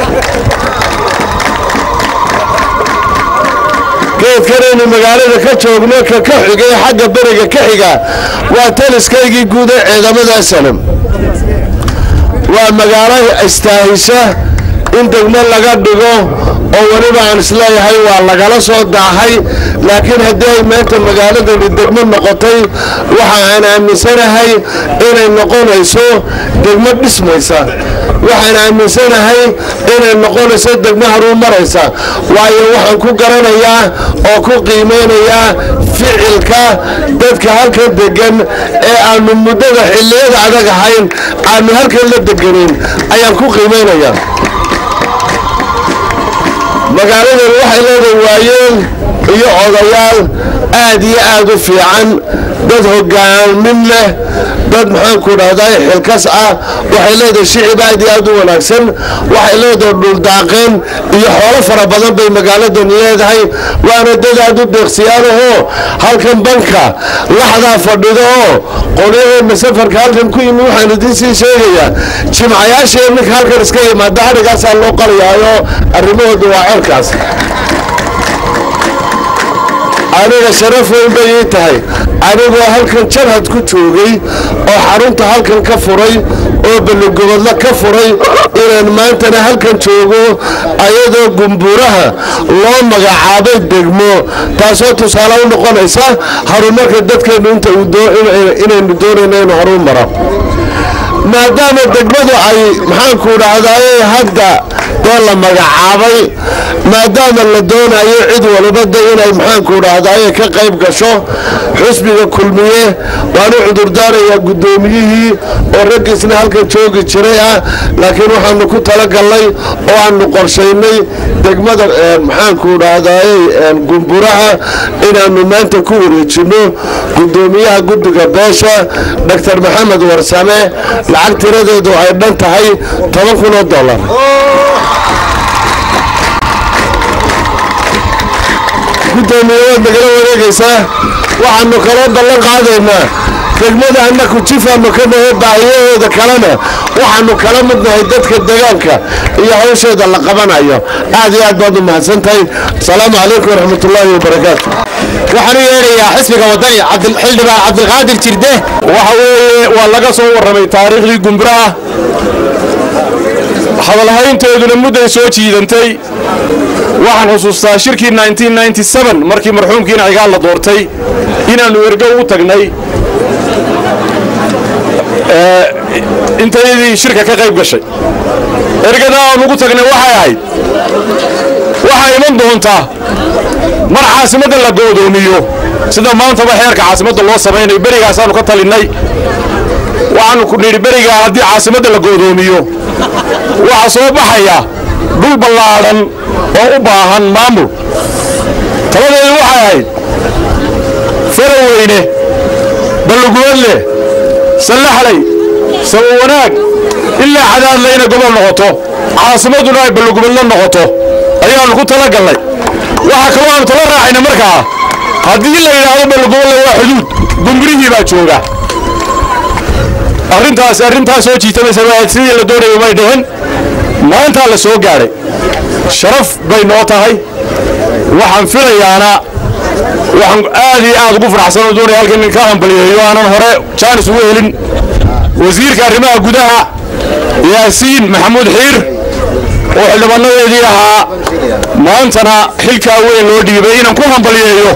S12: geedkanaynu magaalada ka joogno ka ka xigay xagga beriga ka xiga waa taliskaygii guud ee ciidamada salam waa magaalo istaahisha in degmo laga dhigo oo weliba aan isleeyahay waa lagala soo daahay laakiin haddii ay maanta magaaladani degmo noqotay waxa aan aaminsanahay inay noqonayso degmo dhismaysa waxaan aaminsanahay inay noqonayso degmo haruumaraysa waayo waxaan ku garanayaa oo ku qiimeynayaa ficilka dadka halkan degan ee aanu muddada xilliyada adag ahayn aanu halkan la deganin ayaan ku qiimeynayaa magaaladan waxay leedahay waayeel iyo odayaal aad iyo aad u fiican dad hogaamin leh dad maxaanku dhahdaa xilkas ah waxay leedahay shicib aad iyo aad u wanaagsan waxay leedahay dhuldaaqeen iyo xoolo fara badan bay magaaladan leedahay waana dad aad u deeqsiyaanahoo halkan banka laxdaa fadhido oo qolyaheenna safarka halkan ku yimi waxaan idiin sii sheegayaa jimcayaashee ninka halkan iska yimaada hadhigaasaa loo qalayaayo arrimahooda waa ceelkaas aniga sharaf weyn bay ii tahay anigoo halkan jabhad ku joogay oo xarunta halkan ka furay oo balligobodla ka furay inaan maantana halkan joogo ayadoo gumburaha loo magacaabay degmo taasoo tusaale u noqonaysa horumarka dadkeennu inta inaynu doonayno inuu horuu maro maadaama degmadu ay maxaanku dhahdaye hadda dee la magacaabay maadaama la doonayo cid walibada inay maxaanku dhahdaye ka qayb gasho xusbiga kulmiye waanu cudurdaarayaa guddoomiyihii oo raggiisna halkan joogi jiray ah laakiin waxaanu ku talagalnay oo aanu qorshaynay degmada maxaanku dhahdaye gumburaha inaanu maanta ku wareejinno guddoomiyaha guddiga beesha doctor maxamed warsame lacag tiradeedu ay dhan tahay toban kun oo dollar gudoomiye waad nagala wareegaysaa waxaanu kala ballan qaadaynaa degmada annaku jifaanu ka nahay baahiyahooda kalena waxaanu kala midnahay dadka degaanka iyo hawsheeda la qabanayo aad iyo aad baad u mahadsantahay asalaamu calaykum waraxmatullaahi wabarakaatu
S11: waxaan u yeedhayaa xisbiga wadani xildhibaan cabdilqaadir jirde
S13: waxa weeye waa laga soo warramay taariikhdii gumburaha hadalhaynteeduna mudday soo jiidantay waxaan xusuustaa shirkii markii marxuumkiina cigaal la doortay inaannu ergo ugu tagnay intayadii shirka ka qayb gashay ergada aan ugu tagnay waxay ahayd waxaa iman doontaa mar caasimadda la go'doomiyo sida maantaba xeerka caasimadda loo samaynayo berigaasaannu ka talinnay waxaannu ku nidhi berigaa haddii caasimadda la go'doomiyo waxaa soo baxaya dhul ballaadhan oo u baahan maamul taladeedu waxay ahayd faraweyne balluguwadle sallaxlay saba wanaag ilaa cadaadle inay gobol noqoto caasimadduna ay ballugubadla noqoto ayaannu ku tala gallay waxaa kaloo aanu tala raacayna markaa haddii la yidhaahdo ballugubadle waa xuduud gumburihii baa jooga arrintaas arrintaas soo jiitamaysa sidii la doonaya may dhihin maantaa la soo gaadhay sharaf bay noo tahay waxaan filayaana waxaan aad iyo aad ugu faraxsan oo doonaya halkan in ka hambaliyeeyo aanan hore jaanis ugu helin wasiirka arrimaha gudaha yaasiin maxamuud xiir oo xildhibaanadeedii ahaa maantana xilkaa weyn loo dhiibay inaan ku hambaliyeeyo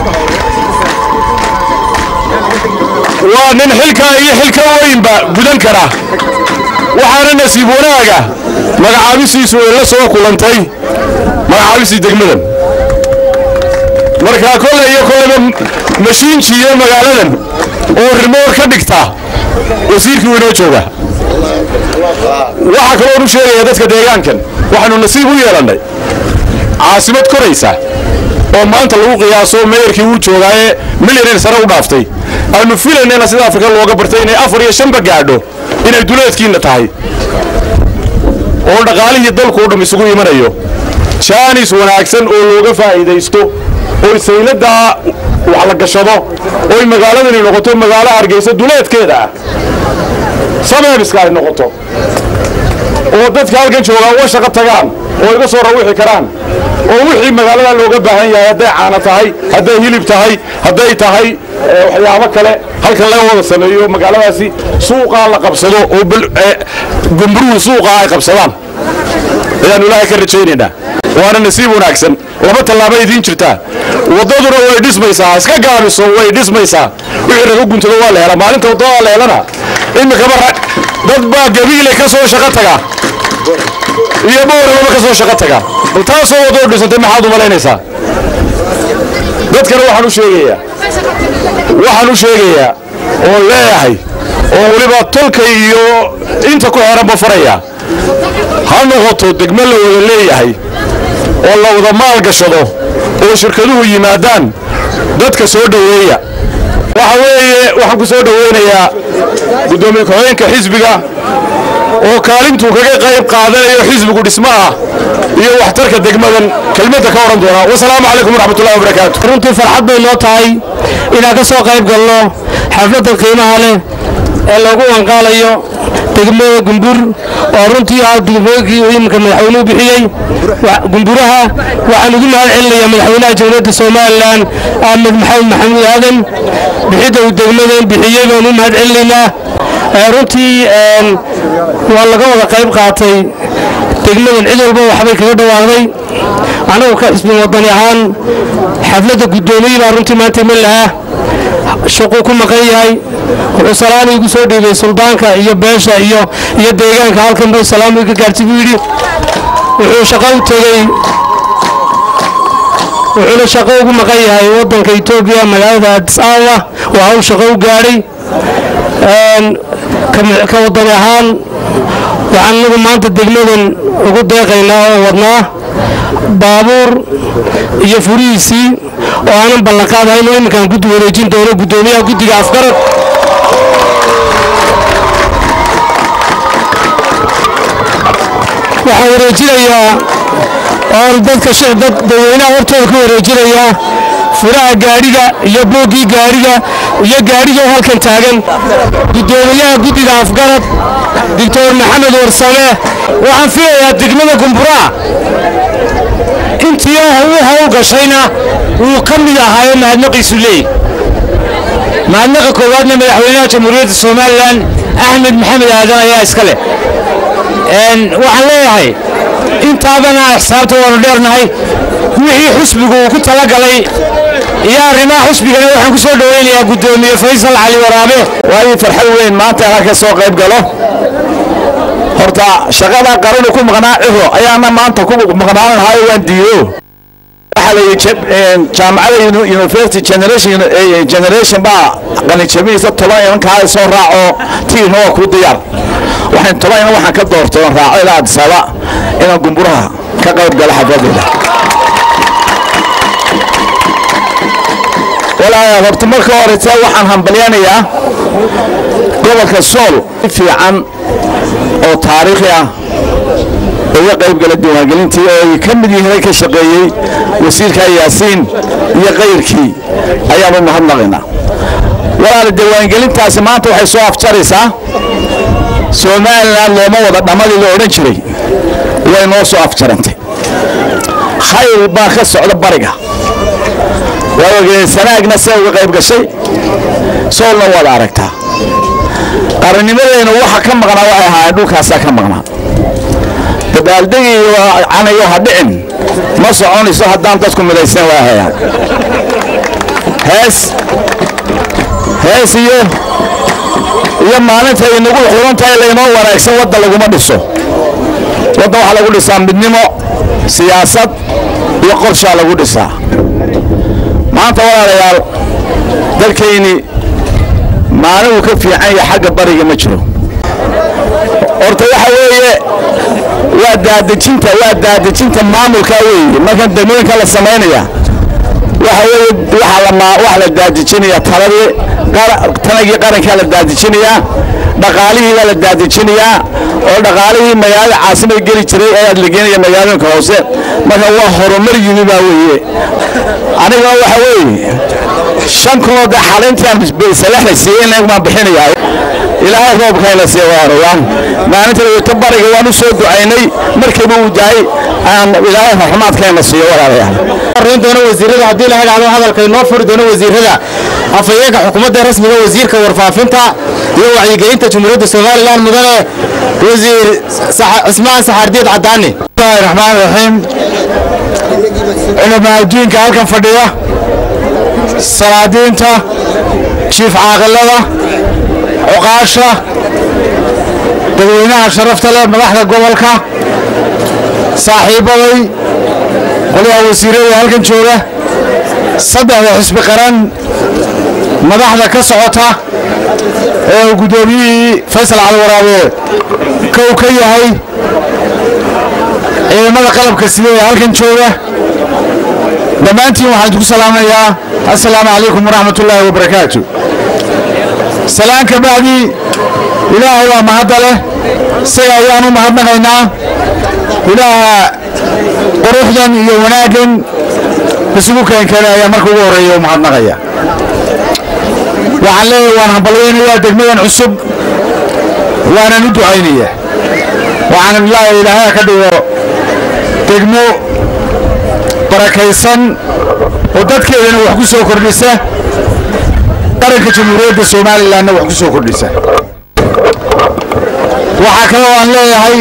S13: waa nin xilkaa iyo xilka weynba gudan kara waxaana nasiib wanaaga magacaabisiisu ay la soo kulantay magacaabisii degmadan markaa kolle iyo kolleba mashiinjiiyo magaaladan oo rimoor ka dhigta wasiirkii weynoo jooga waxaa kaloo u sheegaya dadka deegaankan waxaanu nasiib u yeelannay caasimad koraysa oo maanta lagu qiyaaso meeyarkii wuu joogaaye milyaneer sare u dhaaftay aanu filaynayna sida afrika looga bartay inay afar iyo shanba gaadho inay duleedkiinna tahay oo dhaqaalihii dalku o dham isugu imanayo jaanis wanaagsan oo looga faa'iidaysto oo sayladaa wax la gashado oy magaaladani noqoto magaalo hargeysa duleedkeeda ah sameebiska ay noqoto oo dadka halkan joogaan uga shaqo tagaan oo iga soo rawixi karaan oo wixii magaalada looga baahan yahay hadday caano tahay hadday hilib tahay hadday tahay waxyaabo kale halkan laga wada sameeyo magaaladaasi suuqaa la qabsado oo gumburuhu suuqaa ay qabsadaan ayaanu ilaahay ka rajaynaynaa waana nasiib wanaagsan laba tallaaba idiin jirtaa waddaduna way dhismaysaa iska gaabiso way dhismaysaa wixii raga guntado waa la helaa maalinta waddada la helana imikaba dad baa gabiile ka soo shaqo taga iyo bowrababa ka soo shaqo taga bal taasoo waddoo dhisantay maxaad u malaynaysaa dadkana waxaan u sheegayaa waxaan u sheegayaa oo leeyahay oo weliba tolkay iyo inta ku xeeranba faraya ha noqoto degmo la wada leeyahay oo la wada maal gashado oo shirkaduhu yimaadaan dadka soo dhoweeya waxa weeye waxaan ku soo dhoweynayaa guddoomiye ku-xigeenka xisbiga oo kaalintuu kaga qayb qaadanayo xisbigu dhismaha iyo waxtarka degmadan kelmadda ka odhan doonaa wasalaamu calaykum waraxmatullahi wabarakaatu
S14: runtii farxad bay noo tahay inaan ka soo qayb galno xafladda qiimaha leh ee lagu wanqaalayo degmada gumbur oo runtii ah degmooyinkii iminka madaxweynuhu bixiyey gumburaha waxaan ugu mahad celinayaa madaxweynaha jamhuuriyadda somalilan axmed maxamed maxamuud aadan bixidda uu degmadan bixiyey baan u mahad celinaynaa runtii waa laga wada qayb qaatay degmadan cid walba waxbay kaga dhawaaqday anagu ka xisbin wadani ahaan xafladda guddoomiye baa runtii maanta iman lahaa shaquu ku maqan yahay wuxuu salaami igu soo dhiibay suldaanka iyo beesha iyo iyo deegaanka halkan buu salaami iga gaartay buu yidhi wuxuu shaqo u tegey wuxuuna shaqo ugu maqan yahay waddanka etoobiya magaalada addis ababa waa hawl shaqo u gaadhay ka wadani ahaan waxaan anagu maanta degmadan ugu deeqaynaa oo wadnaa baabuur iyo furihiisii oo aanan ballanqaadahayn oo iminkaan guddi wareejin doono guddoomiyaha guddiga afgarad waxaan wareejinayaa oon dadka dad dadweynaha hortooda ku wareejinayaa furaha gaadhiga iyo booggii gaadhiga iyo gaadhiga oo halkan taagan guddoomiyaha guddiga afgarad doctor maxamed warsame waxaan filayaa degmada gumburaa intii u hawl gashayna wuu ka mid ahaayo mahadnaqiisu leey mahadnaqa koowaadna madaxweynaha jamhuuriyadda somalilan axmed maxamed aadan ayaa iska leh waxaan leeyahay intaabana xisaabta waanu dheernahay wixii xusbigu uu ku talagalay iyo arrimaha xusbigana waxaan ku soo dhoweynayaa guddoomiye faysal cali waraabe
S8: waayo farxad weyn maanta inaan ka soo qayb galo horta shaqada qaranu ku maqnaa ciro ayaana maanta ku maqnaan lahayo waan diido waxaa la yidhi jaamacada university generation generation baa qalinjabinaysa toban imankaa soo raaco tiirna waa kuu diyaar waxaan toban iman waxaan ka doortay oon raaco ilaa adisaba inaan gumburaha ka qayb galo xafladeeda walaa horta marka horeysa waxaan hambalyanayaa gobolka sool fiican oo taariikhi ah uga qayb gala diiwaangelintii oo ay ka mid yihiin ka shaqeeyey wasiirka yaasiin iyo kayrkii ayaanu mahadnaqaynaa walaala diiwaangelintaasi maanta waxay soo afjaraysaa somalilan looma wada dhammadii la odhan jiray way noo soo afjarantay
S15: khayr baa ka socda bariga waa ogeen sanaagna se uga qayb gashay soolna waad aragtaa qarannimadeena waxa ka maqnaa waxay ahaayeen dhulkaasaa ka maqnaa dabaaldegi iyo canayo ha dhicin ma soconayso haddaan dadku midaysan waahayaan hees hees iyo iyo maalinta inagu xuran tahay laynoo wanaagsan wadda laguma dhiso wadda waxaa lagu dhisaa midnimo siyaasad iyo qorshaa lagu dhisaa maanta walaalayaal dalkayni maalin uu ka fiican yahay xagga bariga ma jiro horta waxa weeye waa daadejinta waa daadejinta maamulka weeye markan degmooyinka la samaynaya waxa weeye waxa la maa wax la daadejinaya taladii tanagii qarankaa la daadejinayaa dhaqaalihii baa la daadejinayaa oo dhaqaalihii magaalada caasimada geli jiray ayaa la geenaya magaalooyinka hoose marka waa horumar yimi baa weeye aniga waxa weeye shan kunoo dee xalintaan salaxna siiyey in baan bixinayaa ilaahay roobkayna siiya waarayaan maalinta ta bariga waan u soo ducaynay markiiba uu dahay aan ilaahay raxmaadkayna siiyo walaalayaal
S11: horeyn doono wasiirada haddii la idhaahdo hadalka inoo furi doono wasiirada afhayeenka xukuumadda rasmiga wasiirka warfaafinta iyo wacyigelinta jumhuuriyadda somalilan mudane wasiir cismaan saxaardiid cadaani
S7: bismillahi raxmaan raxiim culamaa adduunka halkan fadhiya salaadiinta jiif caaqilada cuqaasha dadweynaha sharafta leh madaxda gobolka saaxiibaday qolyaha wasiirada halkan jooga saddexda xisbi qaran madaxda ka socota ee uu guddoomiyihii faysal caliwaraabe kow ka yahay ciidamada qalabka sida ee halkan jooga dhammaantiin waxaan idinku salaamayaa assalaamu calaykum waraxmat ullaahi wabarakaatu salaan ka bacdi ilaahay waa mahadda leh isaga ayaan u mahadnaqaynaa ilaaha quruxdan iyo wanaaggan isugu keenkeenay ayaa marka ugu horreeya u mahadnaqaya waxaan leeyahay waan hambalyaynayaa degmadan cusub waanan u ducaynaya waxaan ilaahay ilaahay ka dhigo degmo barakaysan oo dadkeedana wax ku soo kordhisa qaranka jamhuuriyadda somalilanna wax ku soo kordhisa waxaa kaloo aan leeyahay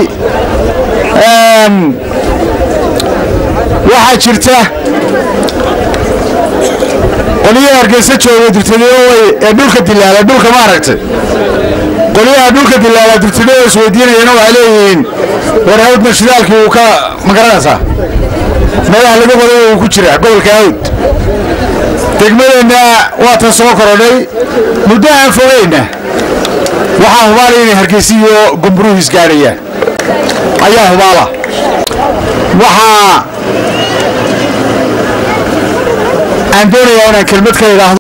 S7: waxaa jirta qolyaha hargeysa jooga dirtidooy ee dhulka dilaala dhulka ma aragtay qolyaha dhulka dilaala dirtidooda isweydiinayana waxay leeyihiin war hawdna shidaalkii uu ka magaranaysaa madax laga qoday uu ku jira gobolka hawd degmadeenna waa tan soo korodhay muddo aan fogeyna waxaa hubaala inay hargeysa iyo gumburuhu isgaadhayaan ayaa hubaala waxaa aan doonayaa inaan kelmad ka idhaahdo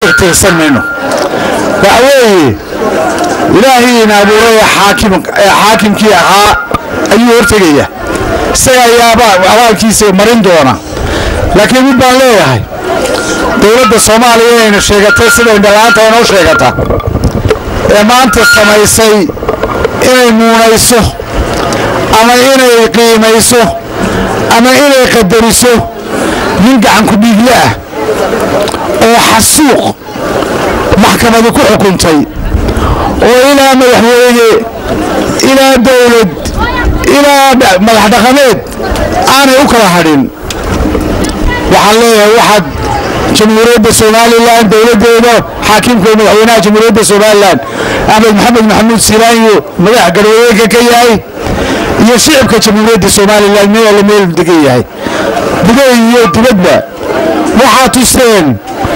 S11: ixtirsan mayno waxa weeye ilaahiina abuuray ee xaakim ee xaakimkii ahaa ayuu hortegaya isaga ayaaba abaalkiisa marin doona laakiin mid baan leeyahay dowladda soomaaliya inayna sheegatay sida indhalaanta inoo sheegata ee maanta samaysay inay muunayso ama inay qiimayso ama inay qadariso nin gacan ku dhiigle ah oo xasuuq maxkamadu ku xukuntay oo ilaa madaxweyne ilaa dowlad ilaa madax dhaqameed aanay u kala hadhin waxaan leeyahay waxaad jamhuuriyadda somalilan dowladdeeda xaakimka madaxweynaha jamhuuriyadda somalilan axmed maxamed maxamuud silaanyo madax garwadeenka ka yahay iyo shicibka jamhuuriyadda somalilan meel alla meel degan yahay gudaha iyo dibadba waxaa tusteen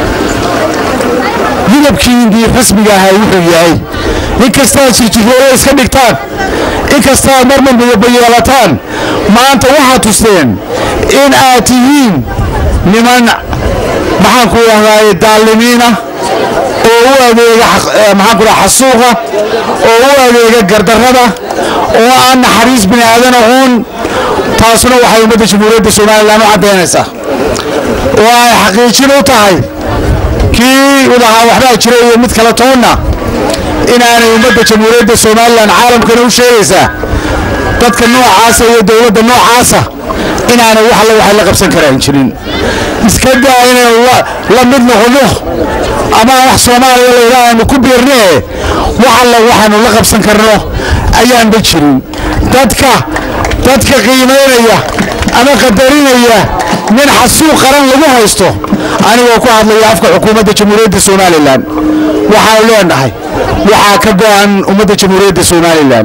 S11: midabkiindii rasmiga ahaa wuxuu yahay inkastaad jirjiroole iska dhigtaan inkastaad marmar midaba yeelataan maanta waxaad tusteen in aad tihiin niman maxaan ku dhahdaay daalimiina oo u adeega maxaan ku dhaha xasuuqa oo u adeega gardarrada oo aan naxariis bini aadan aqoon taasuna waxay ummadda jamhuuriyadda somalilan u caddaynaysaa oo ay xaqiijin u tahay kii udahaa waxbaa jira iyo mid kala toonna inaanay ummadda jamhuuriyadda somalilan caalamkana u sheegaysaa dadka noocaasa iyo dowladda noocaasa inaanay wax alla waxay la qabsan karaan jirin iska daa inaynu la mid noqono ama wax soomaaliya layidhaha aynu ku biirnee wax alla waxaynu la qabsan karno ayaanba jirin dadka dadka qiimaynaya ama qadarinaya nin xasuuq qaran lagu haysto anigoo ku hadlaya afka xukuumadda jamhuuriyadda somalilan waxaanu leenahay waxaa ka go'an ummadda jamhuuriyadda somalilan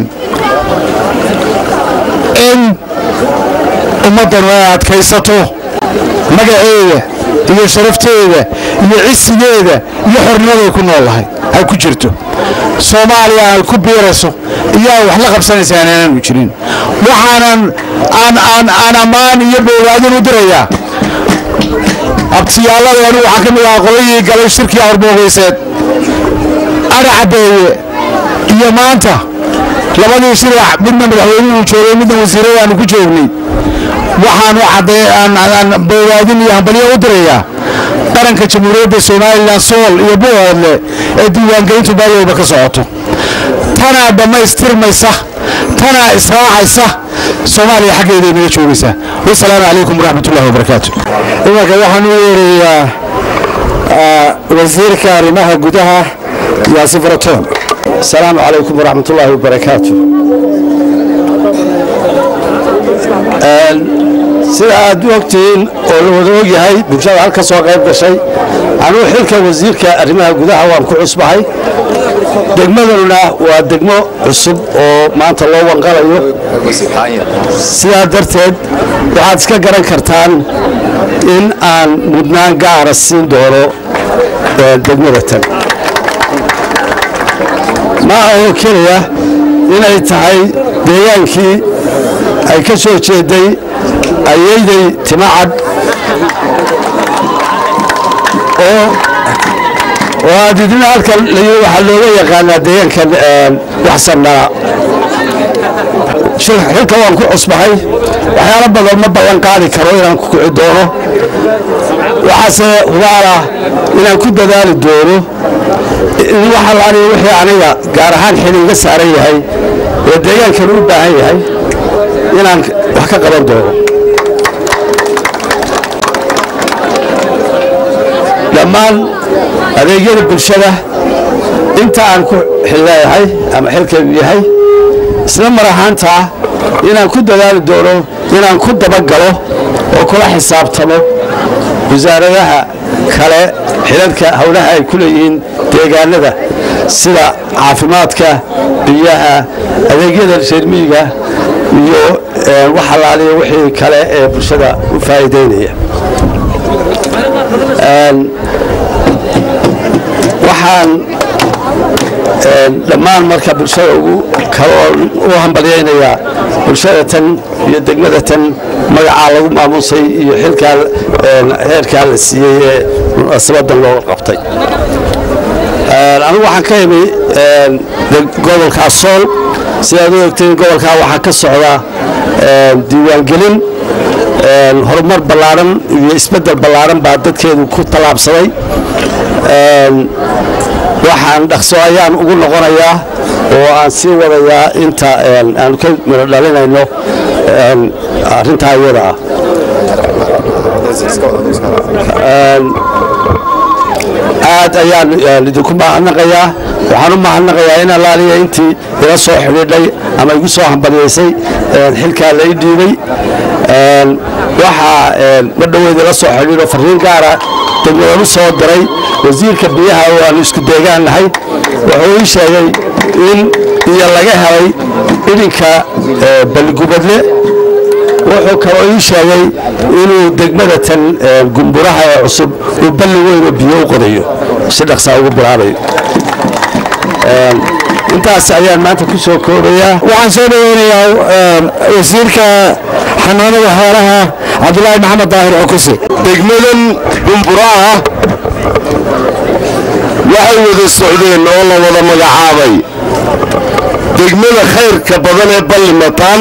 S11: in ummaddan ay adkaysato magaceeda iyo sharafteeda iyo cisigeeda iyo xornimaday ku noolahay ay ku jirto soomaaliya ay ku biirayso iyo ay wax la qabsanaysa aanaanu jirin waxaanan aan aan aan ammaan iyo boogaadin u dirayaa abtiyaalada anigu waxaa ka mid ahaa qoladii galay shirkii hormoogeyseed adha cabeeye iyo maanta labadii shir midna madaxweynuhu joogay midna wasiiradaanu ku joognay waxaanu cadday aan boogaadin iyo hambalyo u dirayaa qaranka jamhuuriyadda somalilan sool iyo buhoodle ee diiwaangelintu baadooba ka socoto tanaa dhammaystirmaysa tanaa israacaysa soomaaliya xaggeeda inaga joogaysaa wasalaamu calaykum waraxmatullahi wabarakaatu
S7: imanka waxaan u yeerayaa wasiirka arrimaha gudaha yaasif ratoon asalaamu calaykum waraxmatullaahi wabarakaatu sida aad u ogtihiin oo la wada ogyahay bulshada halka soo qayb gashay anuu xilka wasiirka arrimaha gudaha waan ku cusbahay degmaduna waa degmo cusub oo maanta loo wanqalayo sidaa darteed waxaad iska garan kartaan in aan mudnaan gaara siin doono degmada tan ma ahoo keliya inay tahay deegaankii ay ka soo jeeday ayayday timacad oo oo aad idina halkan layii waxaa looga yaqaanaa deegaankan waxsannaa xilka waan ku cusbahay waxyaalo badan ma ballan qaadi karo inaan ku kici doono waxaase hubaala inaan ku dadaali doono in wax allaaliya wixii aniga gaar ahaan xil iga saaran yahay oo deegaankan u baahan yahay inaan wax ka qaban doono dhammaan adeegyada bulshada inta aan ku xilleeyahay ama xilkaygu yahay isla mar ahaantaa inaan ku dadaali doono inaan ku dabagalo oo kula xisaabtamo wasaaradaha kale xilalka howlaha ay ku leeyihiin deegaanada sida caafimaadka biyaha adeegyada reermiyiga iyo wax allaaliya wixii kale ee bulshada u faa'iideynaya waxaan dhammaan marka bulshada ugu kaloo u hambalyaynayaa bulshada tan iyo degmada tan magacaa lagu maamuusay iyo xilkaa heerkaa la siiyey ee munaasabadan loo qabtay
S9: anigu waxaan ka imi gobolka sool sidaad u ogteen gobolkaa waxaa ka socda diiwaangelin horumar ballaaran iyo isbeddel ballaaran baa dadkeedu ku tallaabsaday waxaan dhaqso ayaan ugu noqonayaa oo aan sii wadayaa inta aan ka miro dhalinayno arrintaa iyada ah aad ayaan idinku mahadnaqayaa waxaan u mahadnaqayaa in allaaliya intii ila soo xidhiidhay ama igu soo hambaliyaysay xilkaa la ii dhiibay waxaa ma dhoweed ila soo xidhiidho fariin gaara degmadan u soo diray wasiirka biyaha oo aanu isku deegaan nahay wuxuu ii sheegay in biyo laga helay idhinka balligubadle wuxuu kaloo ii sheegay inuu degmada tan gumburaha ee cusub uu balli weyn oo biyo u qodayo si dhaqsaa ugu bilaabayo intaas ayaan maanta ku soo koobayaa
S7: waxaan soo dhaweynayaa wasiirka xanaanada xoolaha cabdulaahi maxamed daahir cukuse
S12: degmadan gumburaha waxay wada socdeen oo la wada magacaabay degmada khayrka badan ee ballimataan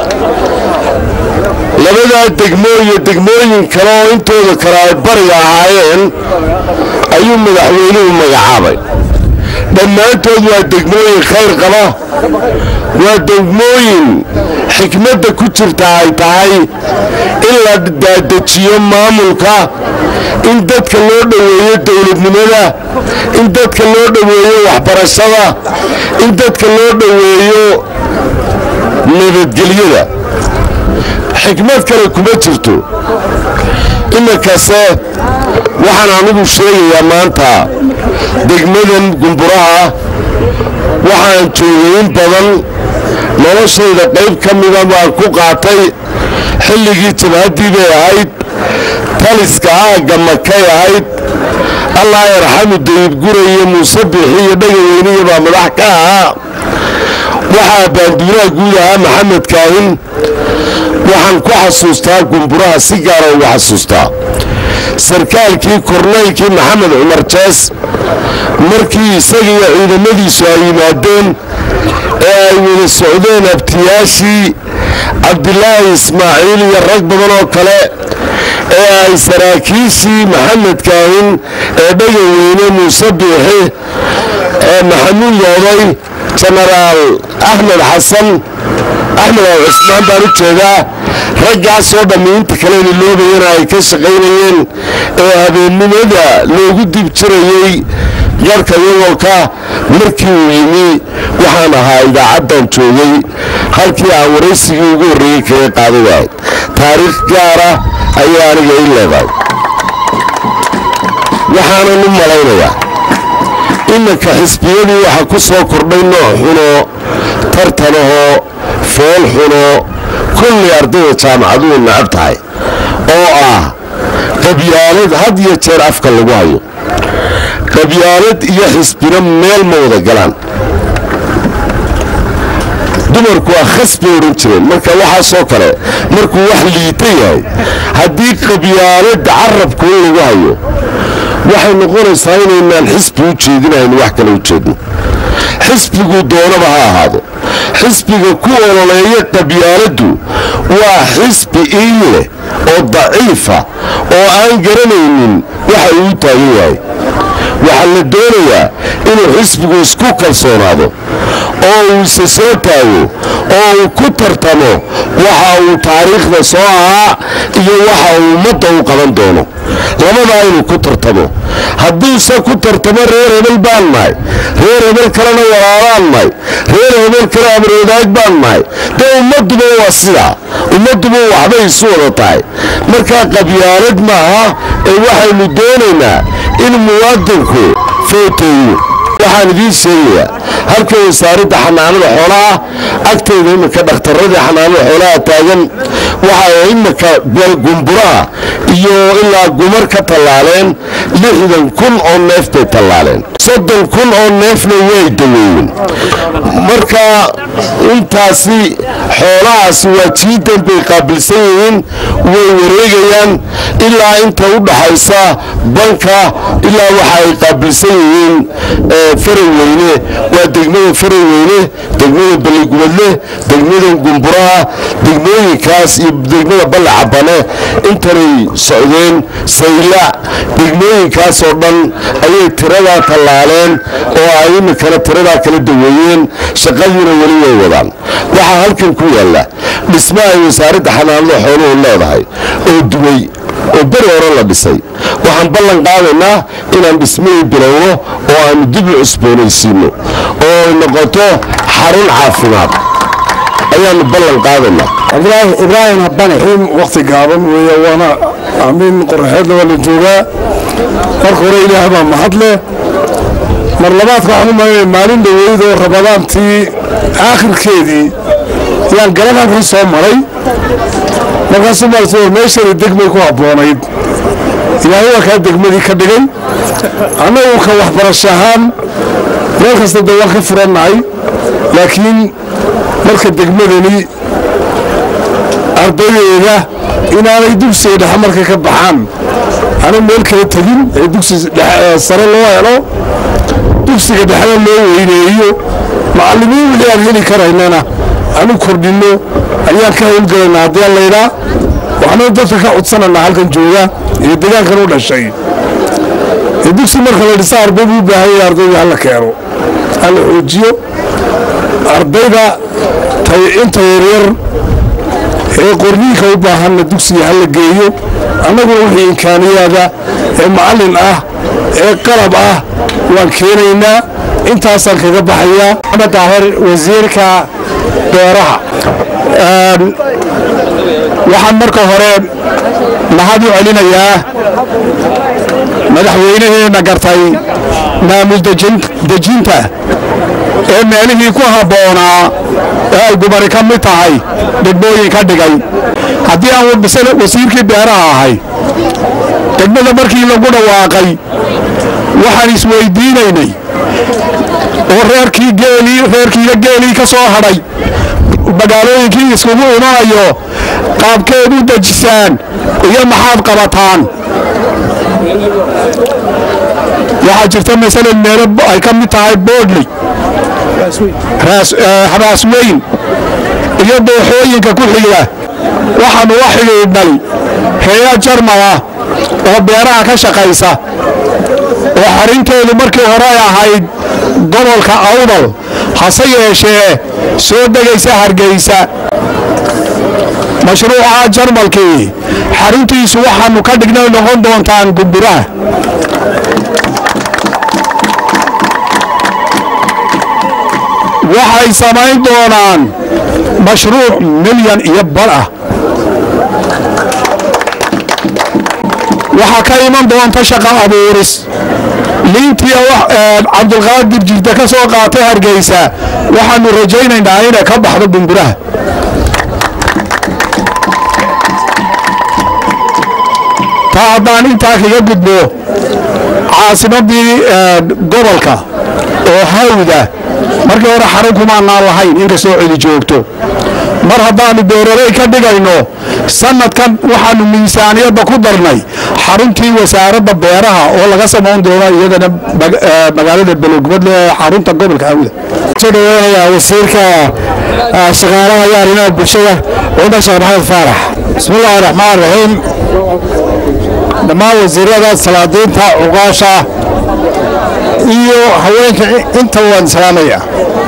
S12: labadaa degmo iyo degmooyin kale oo intooda kale ay bariga ahaayeen ayuu madaxweynuhu magacaabay dhammaantood waa degmooyin khayr qaba waa degmooyin xikmadda ku jirta ay tahay in la daadejiyo maamulka in dadka loo dhoweeyo dowladnimada in dadka loo dhoweeyo waxbarashada in dadka loo dhoweeyo nabadgelyada xikmad kale kuma jirto iminkase waxaan anigu sheegayaa maanta degmadan gumburaha waxaan joogay in badan noloshayda qayb ka mida baan ku qaatay xilligii jabhaddii bay ahayd taliska aagga makay ahayd allah yarxamu dayib gura iyo muuse biixi iyo dhagaweyniya baa madax ka ahaa waxaa baanduuraha guud ahaa maxamed kaahin waxaan ku xasuustaa gumburaha si gaara uga xasuustaa sarkaalkii kornaylkii maxamed cumar jees markii isagiiyo ciidamadiisu ay yimaadeen ee ay wada socdeen abtiyaashii cabdilaahi ismaaciil iyo rag badan oo kale ee ay saraakiishii maxamed kaahin ee dhagaweyne muuse biixi ee maxamuud yooday jenaraal axmed xasan axmed al cusmaan baan u jeedaa raggaasoo dhammi inta kalena loobayana ay ka shaqaynayeen ee habeennimada loogu dib jirayey garhka yagolka markii uu yimi waxaan ahaa idaacaddan joogay halkii aan waraysigii ugu horreeyey kaga qaaday wahay taariikh gaara ayaa aniga i leedahay waxaanan u malaynayaa iminka xisbiyadii waxaa ku soo kordhay nooc xuno tartanahoo fool xuno kulli ardayda jaamacaduhu nacab tahay oo ah qabyaalad had iyo jeer afka lagu hayo qabyaalad iyo xisbina meel ma wada galaan dumarku waa khas bay odhan jireen marka waxaasoo kale markuu wax liita yahay haddii qabyaalada carabku in lagu hayo waxay noqonaysaa inaynaan xisbi u jeedinayn wax kale u jeedno xisbigu doonaba ha ahaado xisbiga ku ololeeya qabyaaladdu waa xisbi iin leh oo daciifa oo aan garanaynin waxa uu taagan yahay waxaa la doonayaa inuu xisbigu isku kalsoonaado oo uu isa soo taago oo uu ku tartamo waxa uu taariikhda soo ahaa iyo waxa uu ummadda u qaban doono labadaa inuu ku tartamo hadduuse ku tartamo reer hebel baan nahay reer hebel kalena walaalaan nahay reer hebel kale amroodaag baan nahay dee ummadduba waa sidaa ummadduba waxbay isu wada tahay markaa qabyaalad maaha ee waxaynu doonaynaa in muwaadinku footeeyo waxaan idiin sheegayaa halka wasaaradda xanaanada xoolaha agteeda iminka dhakhtaradii xanaanada xoolaha taagan waxay iminka gumburaha iyo ilaa gumar ka tallaaleen lixdan kun oo neef bay tallaaleen soddon kun oo neefna way daweeyeen marka intaasi xoolahaasi waa jiidan bay qaabilsan yihiin way wareegayaan ilaa inta u dhaxaysa banka ilaa waxa ay qaabilsan yihiin faraweyne waa degmada faraweyne degmada balligubadle degmada gumburaha degmooyinkaas iyo degmada ballacabane intanay socdeen saylac degmooyinkaas oo dhan ayay tiradaa tallaaleen oo ay iminkana tiradaa kala daweeyeen shaqadiina weli way wadaan waxaa halkan ku yaalla dhisma ay wasaaradda xanaanada xooluhu leedahay oo duway oo beri hore la dhisay waxaan ballan qaadaynaa inaan dhismihii bilowno oo aanu dib u cusboonaysiino oo ay noqoto xarun caafimaad ayaanu ballan qaadaynaa
S5: ibraahim habane waqti gaaban weeye waana amiin qoraxeedna waa la joogaa marka hore ilaahay baa mahad leh mar labaadka waxaan u malaynaya maalin dhoweyd oo rabadaantii aakhirkeedii ayaan garanankan soo maray markaasuu maartay war meeshani degmay ku habboonayd ilaahay waa kaa degmadii ka dhigay annagu ka waxbarasho ahaan meel kasta dee waan ka furannahay laakiin marka degmadani ardaydeeda inaanay dugsiga dhexe markay ka baxaan ana meel kala tegin ee dugsi sare loo helo dugsiga dhexena loo weyneeyo macallimiin wixii aan heli karaynana aanu kordhinno ayaan ka howlgalaynaa haddii aan laydhaa waxaanu dadka ka codsananaa halkan jooga iyo deegaankan u dhashay ee dugsi marka la dhisa arday buu u baahan yahay ardayda hala keeno hala xoojiyo ardayda inta yaryar ee qorniinka u baahanna dugsiga hala geeyo annaguna wixii imkaaniyaada ee macallin ah ee qalab ah waan keenaynaa intaasaan kaga baxayaa
S7: maxamed daahir wasiirka beeraha waxaan marka hore mahad u celinayaa madaxweynaheena gartay maamul dejinta ee meelihii ku habboonaa ee ay gubari ka mid tahay degmooyin ka dhigay haddii aan wasiirkii beeraha ahay degmada markii lagu dhawaaqay waxaan isweydiinaynay oo reerkii geelii reerkiiga geelii ka soo hadhay magaalooyinkii iskugu imanayo qaabkeed u dejisaan iyo maxaad qabataan waxaa jirta masalan meelo ay ka mid tahay boodley raas weyn iyo dooxooyinka ku xiga waxaanu la xidhiidhnay heeya jarmala oo beeraha ka shaqaysa oo xarinteedu markii hore ay ahayd gobolka awdal hase yeeshee soo degaysa hargeysa mashruuca jarmalkii xaruntiisu waxaanu ka dhignay noqon doontaan gumburaha waxay samayn doonaan mashruuc milyan iyo bar ah waxaa ka iman doonta shaqa abuuris liintii cabdulqaadir jirta ka soo qaatay hargeysa waxaanu rajaynaynaa inay ka baxdo gumburaha taa haddaan intaa kaga gudbo caasimadii gobolka oo hawda markii hore xarun kumaanaan lahayn inkastoo cidi joogto mar haddaannu beeraley ka dhigayno sanadkan waxaannu miisaaniyadda ku darnay xaruntii wasaaradda beeraha oo laga samayn doono iyadana magaalada belogubadle ee xarunta gobolka hawda soo dhaweynayaa wasiirka shaqaalaha iyo arrimaha bulshada cumar sheekh maxamed faarax bismillahi raxmaan raxiim dhammaan wasiirada salaadiinta cuqaasha iyo haweenka inta waan salaamaya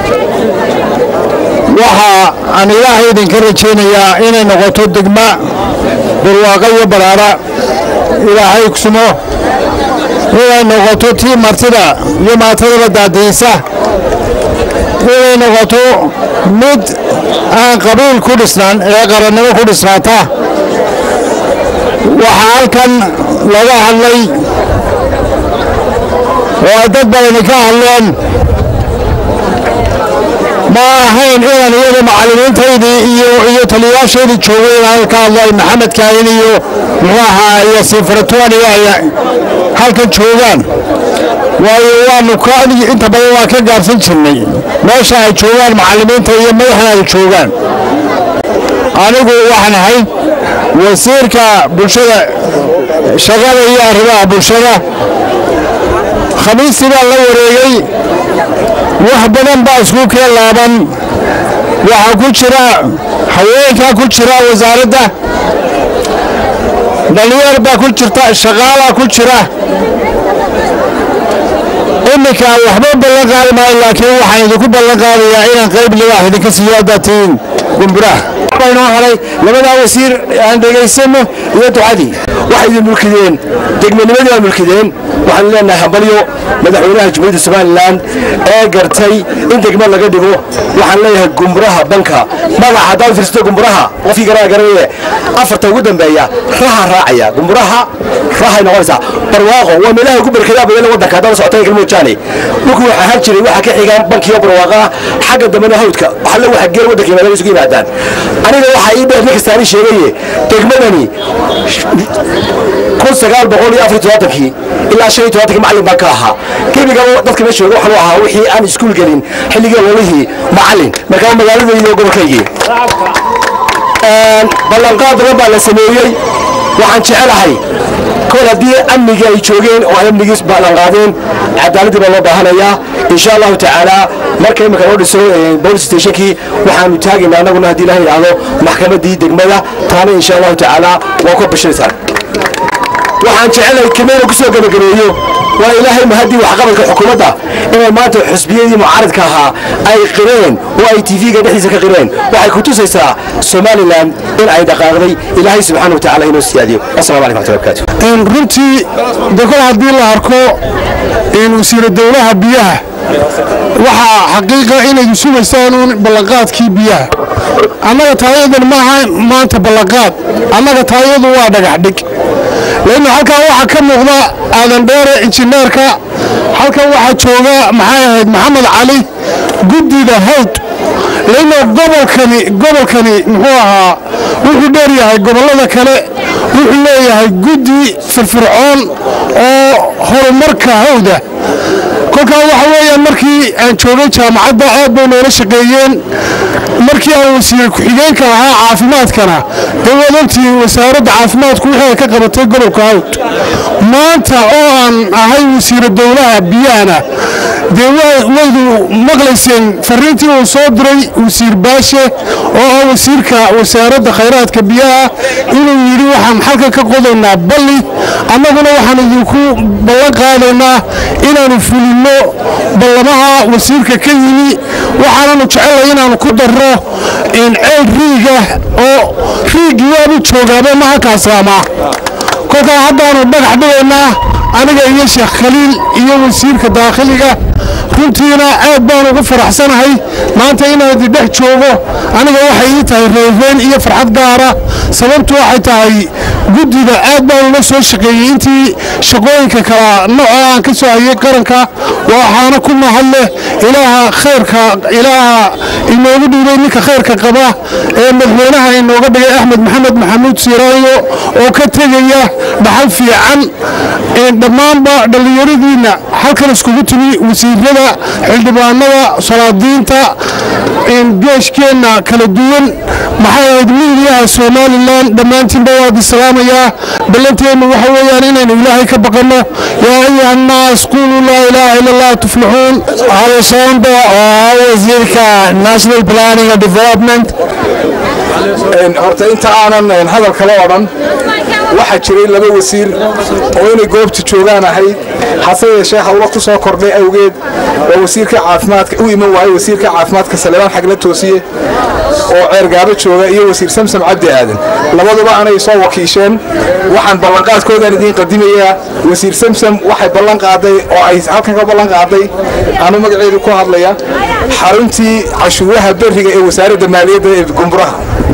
S7: waxa aan ilaahay idinka rajaynayaa inay noqoto degma barwaaqo iyo baraara ilaahay kusumo inay noqoto tii martida iyo maatadaba daadiyeysa inay noqoto mid aan qabiil ku dhisnaan ee qarannimo ku dhisnaata waxaa halkan laga hadlay oo ay dad badani ka hadleen ma ahayn inaan iyada macallimiintaydii iyo iyo taliyayaashaydii joogay inaan ka hadlo ay maxamed kaahin iyo muxuu ahaa iyo sifaratoon iyo ay halkan joogaan waayo waanu ka inta badan waan ka gaabsan jirnay meesha ay joogaan macallimiinta iyo madaxda ay joogaan anigu waxaan ahay wasiirka bulshada shaqada iyo arrimaha bulshada khamiistii baan la wareegay wax badan baa isku keen laaban waxaa ku jira haweenkaa ku jira wasaaradda dhalinyar baa ku jirta shaqaalaa ku jira iminka waxba ballan qaadi maayo laakiin waxaan idinku ballan qaadayaa inaan qayb libaax idinka siiyo haddaad tihiin gumburaha inoo helay labadaa wasiir aan dhegaysano iyo ducadii
S9: waxay idin mulkideen degmanimadii waa mulkideen waxaan leenahay hambalyo madaxweynaha jumhuuriyadda somalilan ee gartay in degmo laga dhigo waxaan leeyahay gumburaha banka magaca haddaad fiirsato gumburaha qofkii garaa garanaye afarta ugu dambeeya raha raacaya gumburaha rahay noqonaysaa barwaaqo waa meelaha ugu barkadaa badan waddanka haddaan socotay galmoojaane dhulku waxaa har jiray waxaa ka xigaan bankiyo barwaaqa xagga dambena hawdka waxalle waxa geel waddanka yimaadaan isugu yimaadaan aniga waxaa ii dheer ninka saani sheegaye degmadani kun sagaal boqol iyo afar iyo todobaatankii ilaa shan iyo todobaatankii macallin baan ka ahaa gebiga dadka meesha jooga waxaan u ahaa wixii aan iskuul gelin xilligii ololihii macallin markaa magaaladayda iyo gobolkaygii ballanqaad badan baa la sameeyey waxaan jecelahay kol haddii amnigii ay joogeen oo ay amnigiis ballanqaadeen cadaaladdii baa loo baahanayaa insha allahu tacaala marka imika loo dhiso police stationkii waxaanu taagaynaa annaguna haddii ilaha yidhaahdo maxkamaddii degmada taana insha allahu tacaala waa ku bashiraysaan waxaan jecelahay kelmada ku soo gabagabeeyo waa ilaahay mahadii waxqabadka xukuumadda inay maanta xusbiyadii mucaaradka ahaa ay qireen oo ay tv-ga dhexdiisa ka qireen waxay ku tusaysaa somalilan in ay dhaqaaqday ilaahay subxaana wa tacala inoo siyaadiyo assalamu calaykum waxmatullahi wabarakatu
S7: runtii de kol haddii la arko wasiira dowlaha biyaha waxaa xaqiiqa inaydu sugaysaan uun ballanqaadkii biyaha annaga taayadan maaha maanta ballanqaad annaga taayadu waa dhagax dhig lannu halkaa waxaa ka muuqda aadan dheere injineerka halkan waxaa jooga maxay ahayd maxamed cali guddida hawd lanno gobolkani gobolkani muxuu ahaa wuxuu dheer yahay gobollada kale wuxuu leeyahay guddi firfircoon oo horumarka hawda kolkaa waxa weeyaan markii aan joogay jaamacadda aad bay noola shaqeeyeen markii aan wasiir ku-xigeenka ahaa caafimaadkana dee waad ogtihiin wasaaradda caafimaadku wixii ay ka qabatay gobolka hawd maanta oo aan ahay wasiira dowlaha biyahana dee waydu maqlayseen fariintii uu soo diray wasiir baashe oo ah wasiirka wasaaradda khayraadka biyaha inuu yidhi waxaan xalkan ka qodaynaa balli annaguna waxaan idinku ballan qaadaynaa inaanu fulinno ballamaha wasiirka ka yimi waxaananu jecellay inaanu ku darro ceel riiga oo riigii waabu joogaaba ma halkaasaamaa kolkaa haddaanu dhagax dhigaynaa aniga iyo sheekh khaliil iyo wasiirka daakhiliga runtiina aad baan ugu faraxsanahay maanta inaad dhex joogo aniga waxay ii tahay reereen iyo farxad gaara sababtu waxay tahay guddida aad baan ula soo shaqeeyey intii shaqooyinka kala nooca aan ka soo hayay qaranka waxaana ku mahadleh ilaaha khayrka ilaaha inoogu dhiibay ninka khayrka qaba ee madaxweynaha inooga dhigay axmed maxamed maxamuud siiraayo oo ka tegaya dhaxal fiican dhammaanba dhallinyaradiinna halkan iskugu timi wasiirada xildhibaanada salaadiinta geeshkeenna kala duwan maxay ahayd miidiyaha somalilan dhammaantiinba waad islaamayaa ballanteennu waxa weeyaan inaynu ilaahay ka baqanno yaa ayuha annaas quluu laa ilaaha ila allah tuflixuun halisoonda oo ah wasiirka national planning and development
S16: horta inta aanan hadal kale odhan waxaa jiray laba wasiir oo inay goobta joogaan ahayd hase yeeshee hawlo ku soo kordhay awgeed oo wasiirka caafimaadka u iman waayey wasiirka caafimaadka saleebaan xagla toosiye oo ceergaabo jooga iyo wasiir samsam cabdi aadan labaduba anay soo wakiisheen waxaan ballanqaadkoodaan idiin qadimayaa wasiir samsam waxay ballan qaaday oo ay halkan ka ballan qaaday anu magaceedu ku hadlaya xaruntii cashuuraha beriga ee wasaaradda maaliyadda ee gumburaha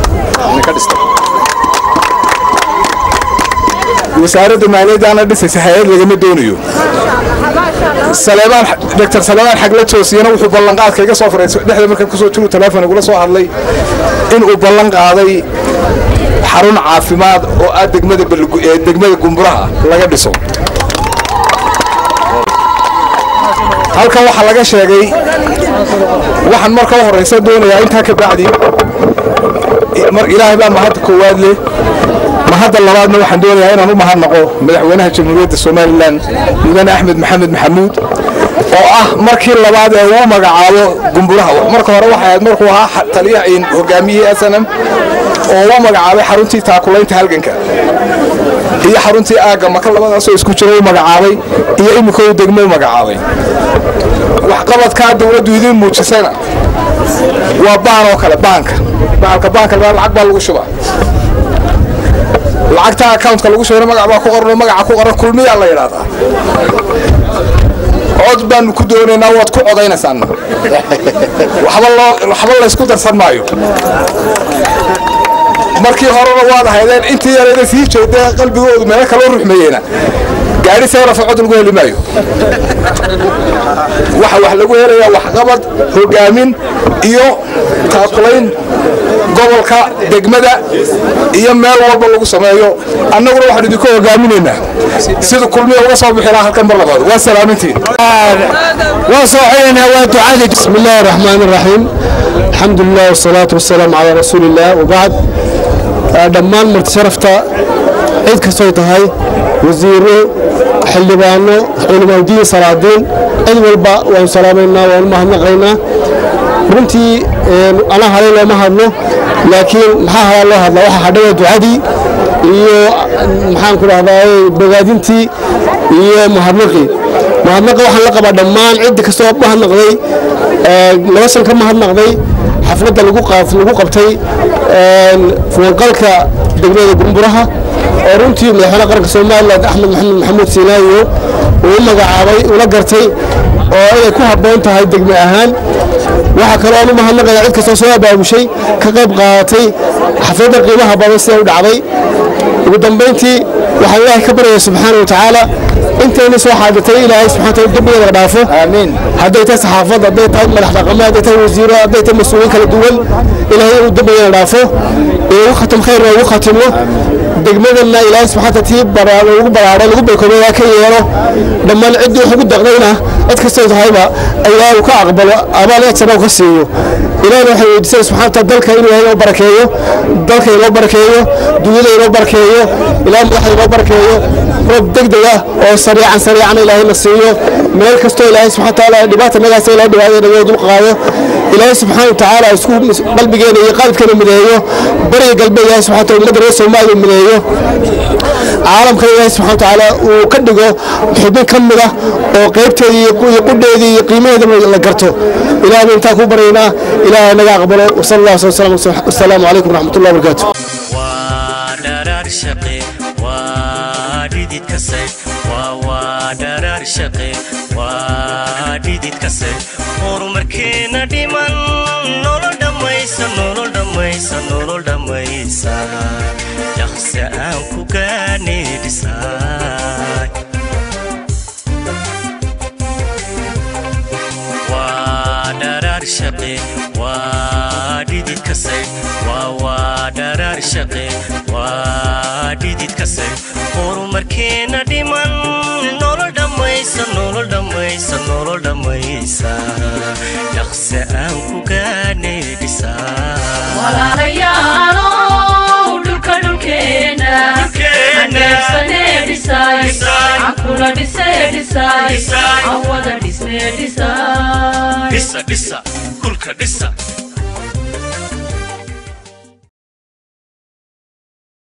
S16: wasaaradda maaliyaddaana dhisaysa hay-ad lagama doonayo saleebaan doctor saleebaan xagla toosiyana wuxuu ballanqaadka iga soo faray dhexda markaan kusoo jiru telefoon igula soo hadlay inuu ballan qaaday xarun caafimaad oo ah degmada ee degmada gumburaha laga dhiso halkan waxaa laga sheegay waxaan marka u horeysa doonayaa intaa ka bacdi mar ilaahay baa mahadda koowaad leh mahadda labaadna waxaan doonayaa inaan u mahadnaqo madaxweynaha jamhuuriyadda somalilan mudane axmed maxamed maxamuud oo ah markii labaad ee uu magacaabo gumburaha marka hore waxay ahayd markuu ahaa taliyaha hogaamiyihii snm oo uu magacaabay xaruntii taakulaynta halganka iyo xaruntii aagga maka labadaasoo isku jira u magacaabay iyo iminka uu degmo u magacaabay waxqabadkaa dowladdu idiin muujisayna waa baan oo kale baanka baalka baanka lacag baa lagu shubaa lacagta accountka lagu shubana magac baa ku qoran magaca ku qoran kulmiyaa la yidhaahdaa cod baanu ku doonaynaa waad ku codaynaysaan waxba loo waxba laysku darsan maayo markii horena waad ahaydeen intii yarayda sii jeedee qalbigoodu meelo kaloo ruxmeeyeyna gaadhi seerafa cod lagu heli maayo waxa wax lagu helayaa waxqabad hogaamin iyo taakulayn gobolka degmada iyo meel walba lagu sameeyo annaguna waxaan idinku hogaaminaynaa sida kulmiya uga soo bixi lahaa halkan mar labaad waa salaamintiin
S7: waa soo xidhaynaa waa ducadii bismi illaahi raxmaan iraxiim alxamdu lilah wasalaatu wasalaamu calaa rasuuli illah wabacd dhammaan marti sharafta cid kastoy tahay wasiiro xildhibaano culimaadiin salaadiin cid walba waanu salaamaynaa waanu mahadnaqaynaa runtii anaa halay looma hadlo laakiin maxaa halaa loo hadlaa waxaa hadhaya ducadii iyo maxaan ku dhahdaa bogaadintii iyo mahadnaqii mahadnaqa waxaan la qabaa dhammaan ciddi kastoo mahadnaqday laba san ka mahadnaqday xafladda lagu qabtay fuwanqalka degmada gumburaha oo runtii madaxweyne qaranka somalilan axmed maxamed maxamuud siinaayo uu magacaabay ula gartay oo inay ku habboon tahay degme ahaan waxaa kaloo aan u mahadnaqaya cid kastoo soo abaabushay ka qayb qaadatay xafladda qiimaha badan siday u dhacday ugu dambayntii waxaan ilaahay ka baryaya subxaana wa tacaala intayna soo xaadirtay ilaahay subxana wataala dembigeeda dhaafo aamiin hadday tahay saxaafad hadday tahay madax dhaqame hadday tahay wasiiro hadday tahay mas-uuliyiin kala duwan ilaahay inuu dembigeeda dhaafo ee ugu khatam khayrna ugu khatimo degmadana ilaahay subxana wataala tii baraado ugu baraaro lagu baykoobaya ka yeelo dhammaan ciddii wax ugu daqdayna cid kastoo tahayba ilaahay uu ka aqbalo abaal ajana uu ka siiyo ilaahna waxay weydiisay subxana wataala dalka inuu ilaahay inoo barakeeyo dalka inoo barakeeyo dunyada inoo barakeeyo ilaah madaxda inoo barakeeyo roob degdeg ah oo sariican sariican ilaahayna siiyo meel kastoo ilaahay subxana wataala dhibaata nagaasa ilahay dhibaatada naga dul qaado ilaahay subxaana watacaala isku qalbigeena iyo qalbkeena mideeyo bariga galbeed ilaahay subxana wataala ummadda reer soomaaliya mideeyo caalamka ilaahay subxana watacaala uu ka dhigo xubin ka mid ah oo qaybteedii iyo qudheedii iyo qiimaheedaba la garto ilaah baan intaa ku baryaynaa ilaahay naga aqbalo wasala allah wasala wasalaamu calaykum waraxmat ullahi wabarakaatu
S2: dharaar shaqe waa dhidid kase waa waa dharaar shaqe waa dhidid kase horumarkeena dhiman nolol dhammaysa nolol dhammaysa nolol dhammaysa dhaqse aan ku gaane dhisaay waa dharaar shaqe waa dhidid kase waa waa dharaar shaqe waa dhidid kase horumarkeena dhiman nolol dhammaysa nolol dhammaysa nolol dhammaysa dhaqse aan ku gaane dhisaa
S1: walaalayaalow dhulka dhulkeena aneebsanee dhisaay cankula dhisee dhisaay awada dhisnee dhisaay
S2: dhisa dhisa kulka dhisa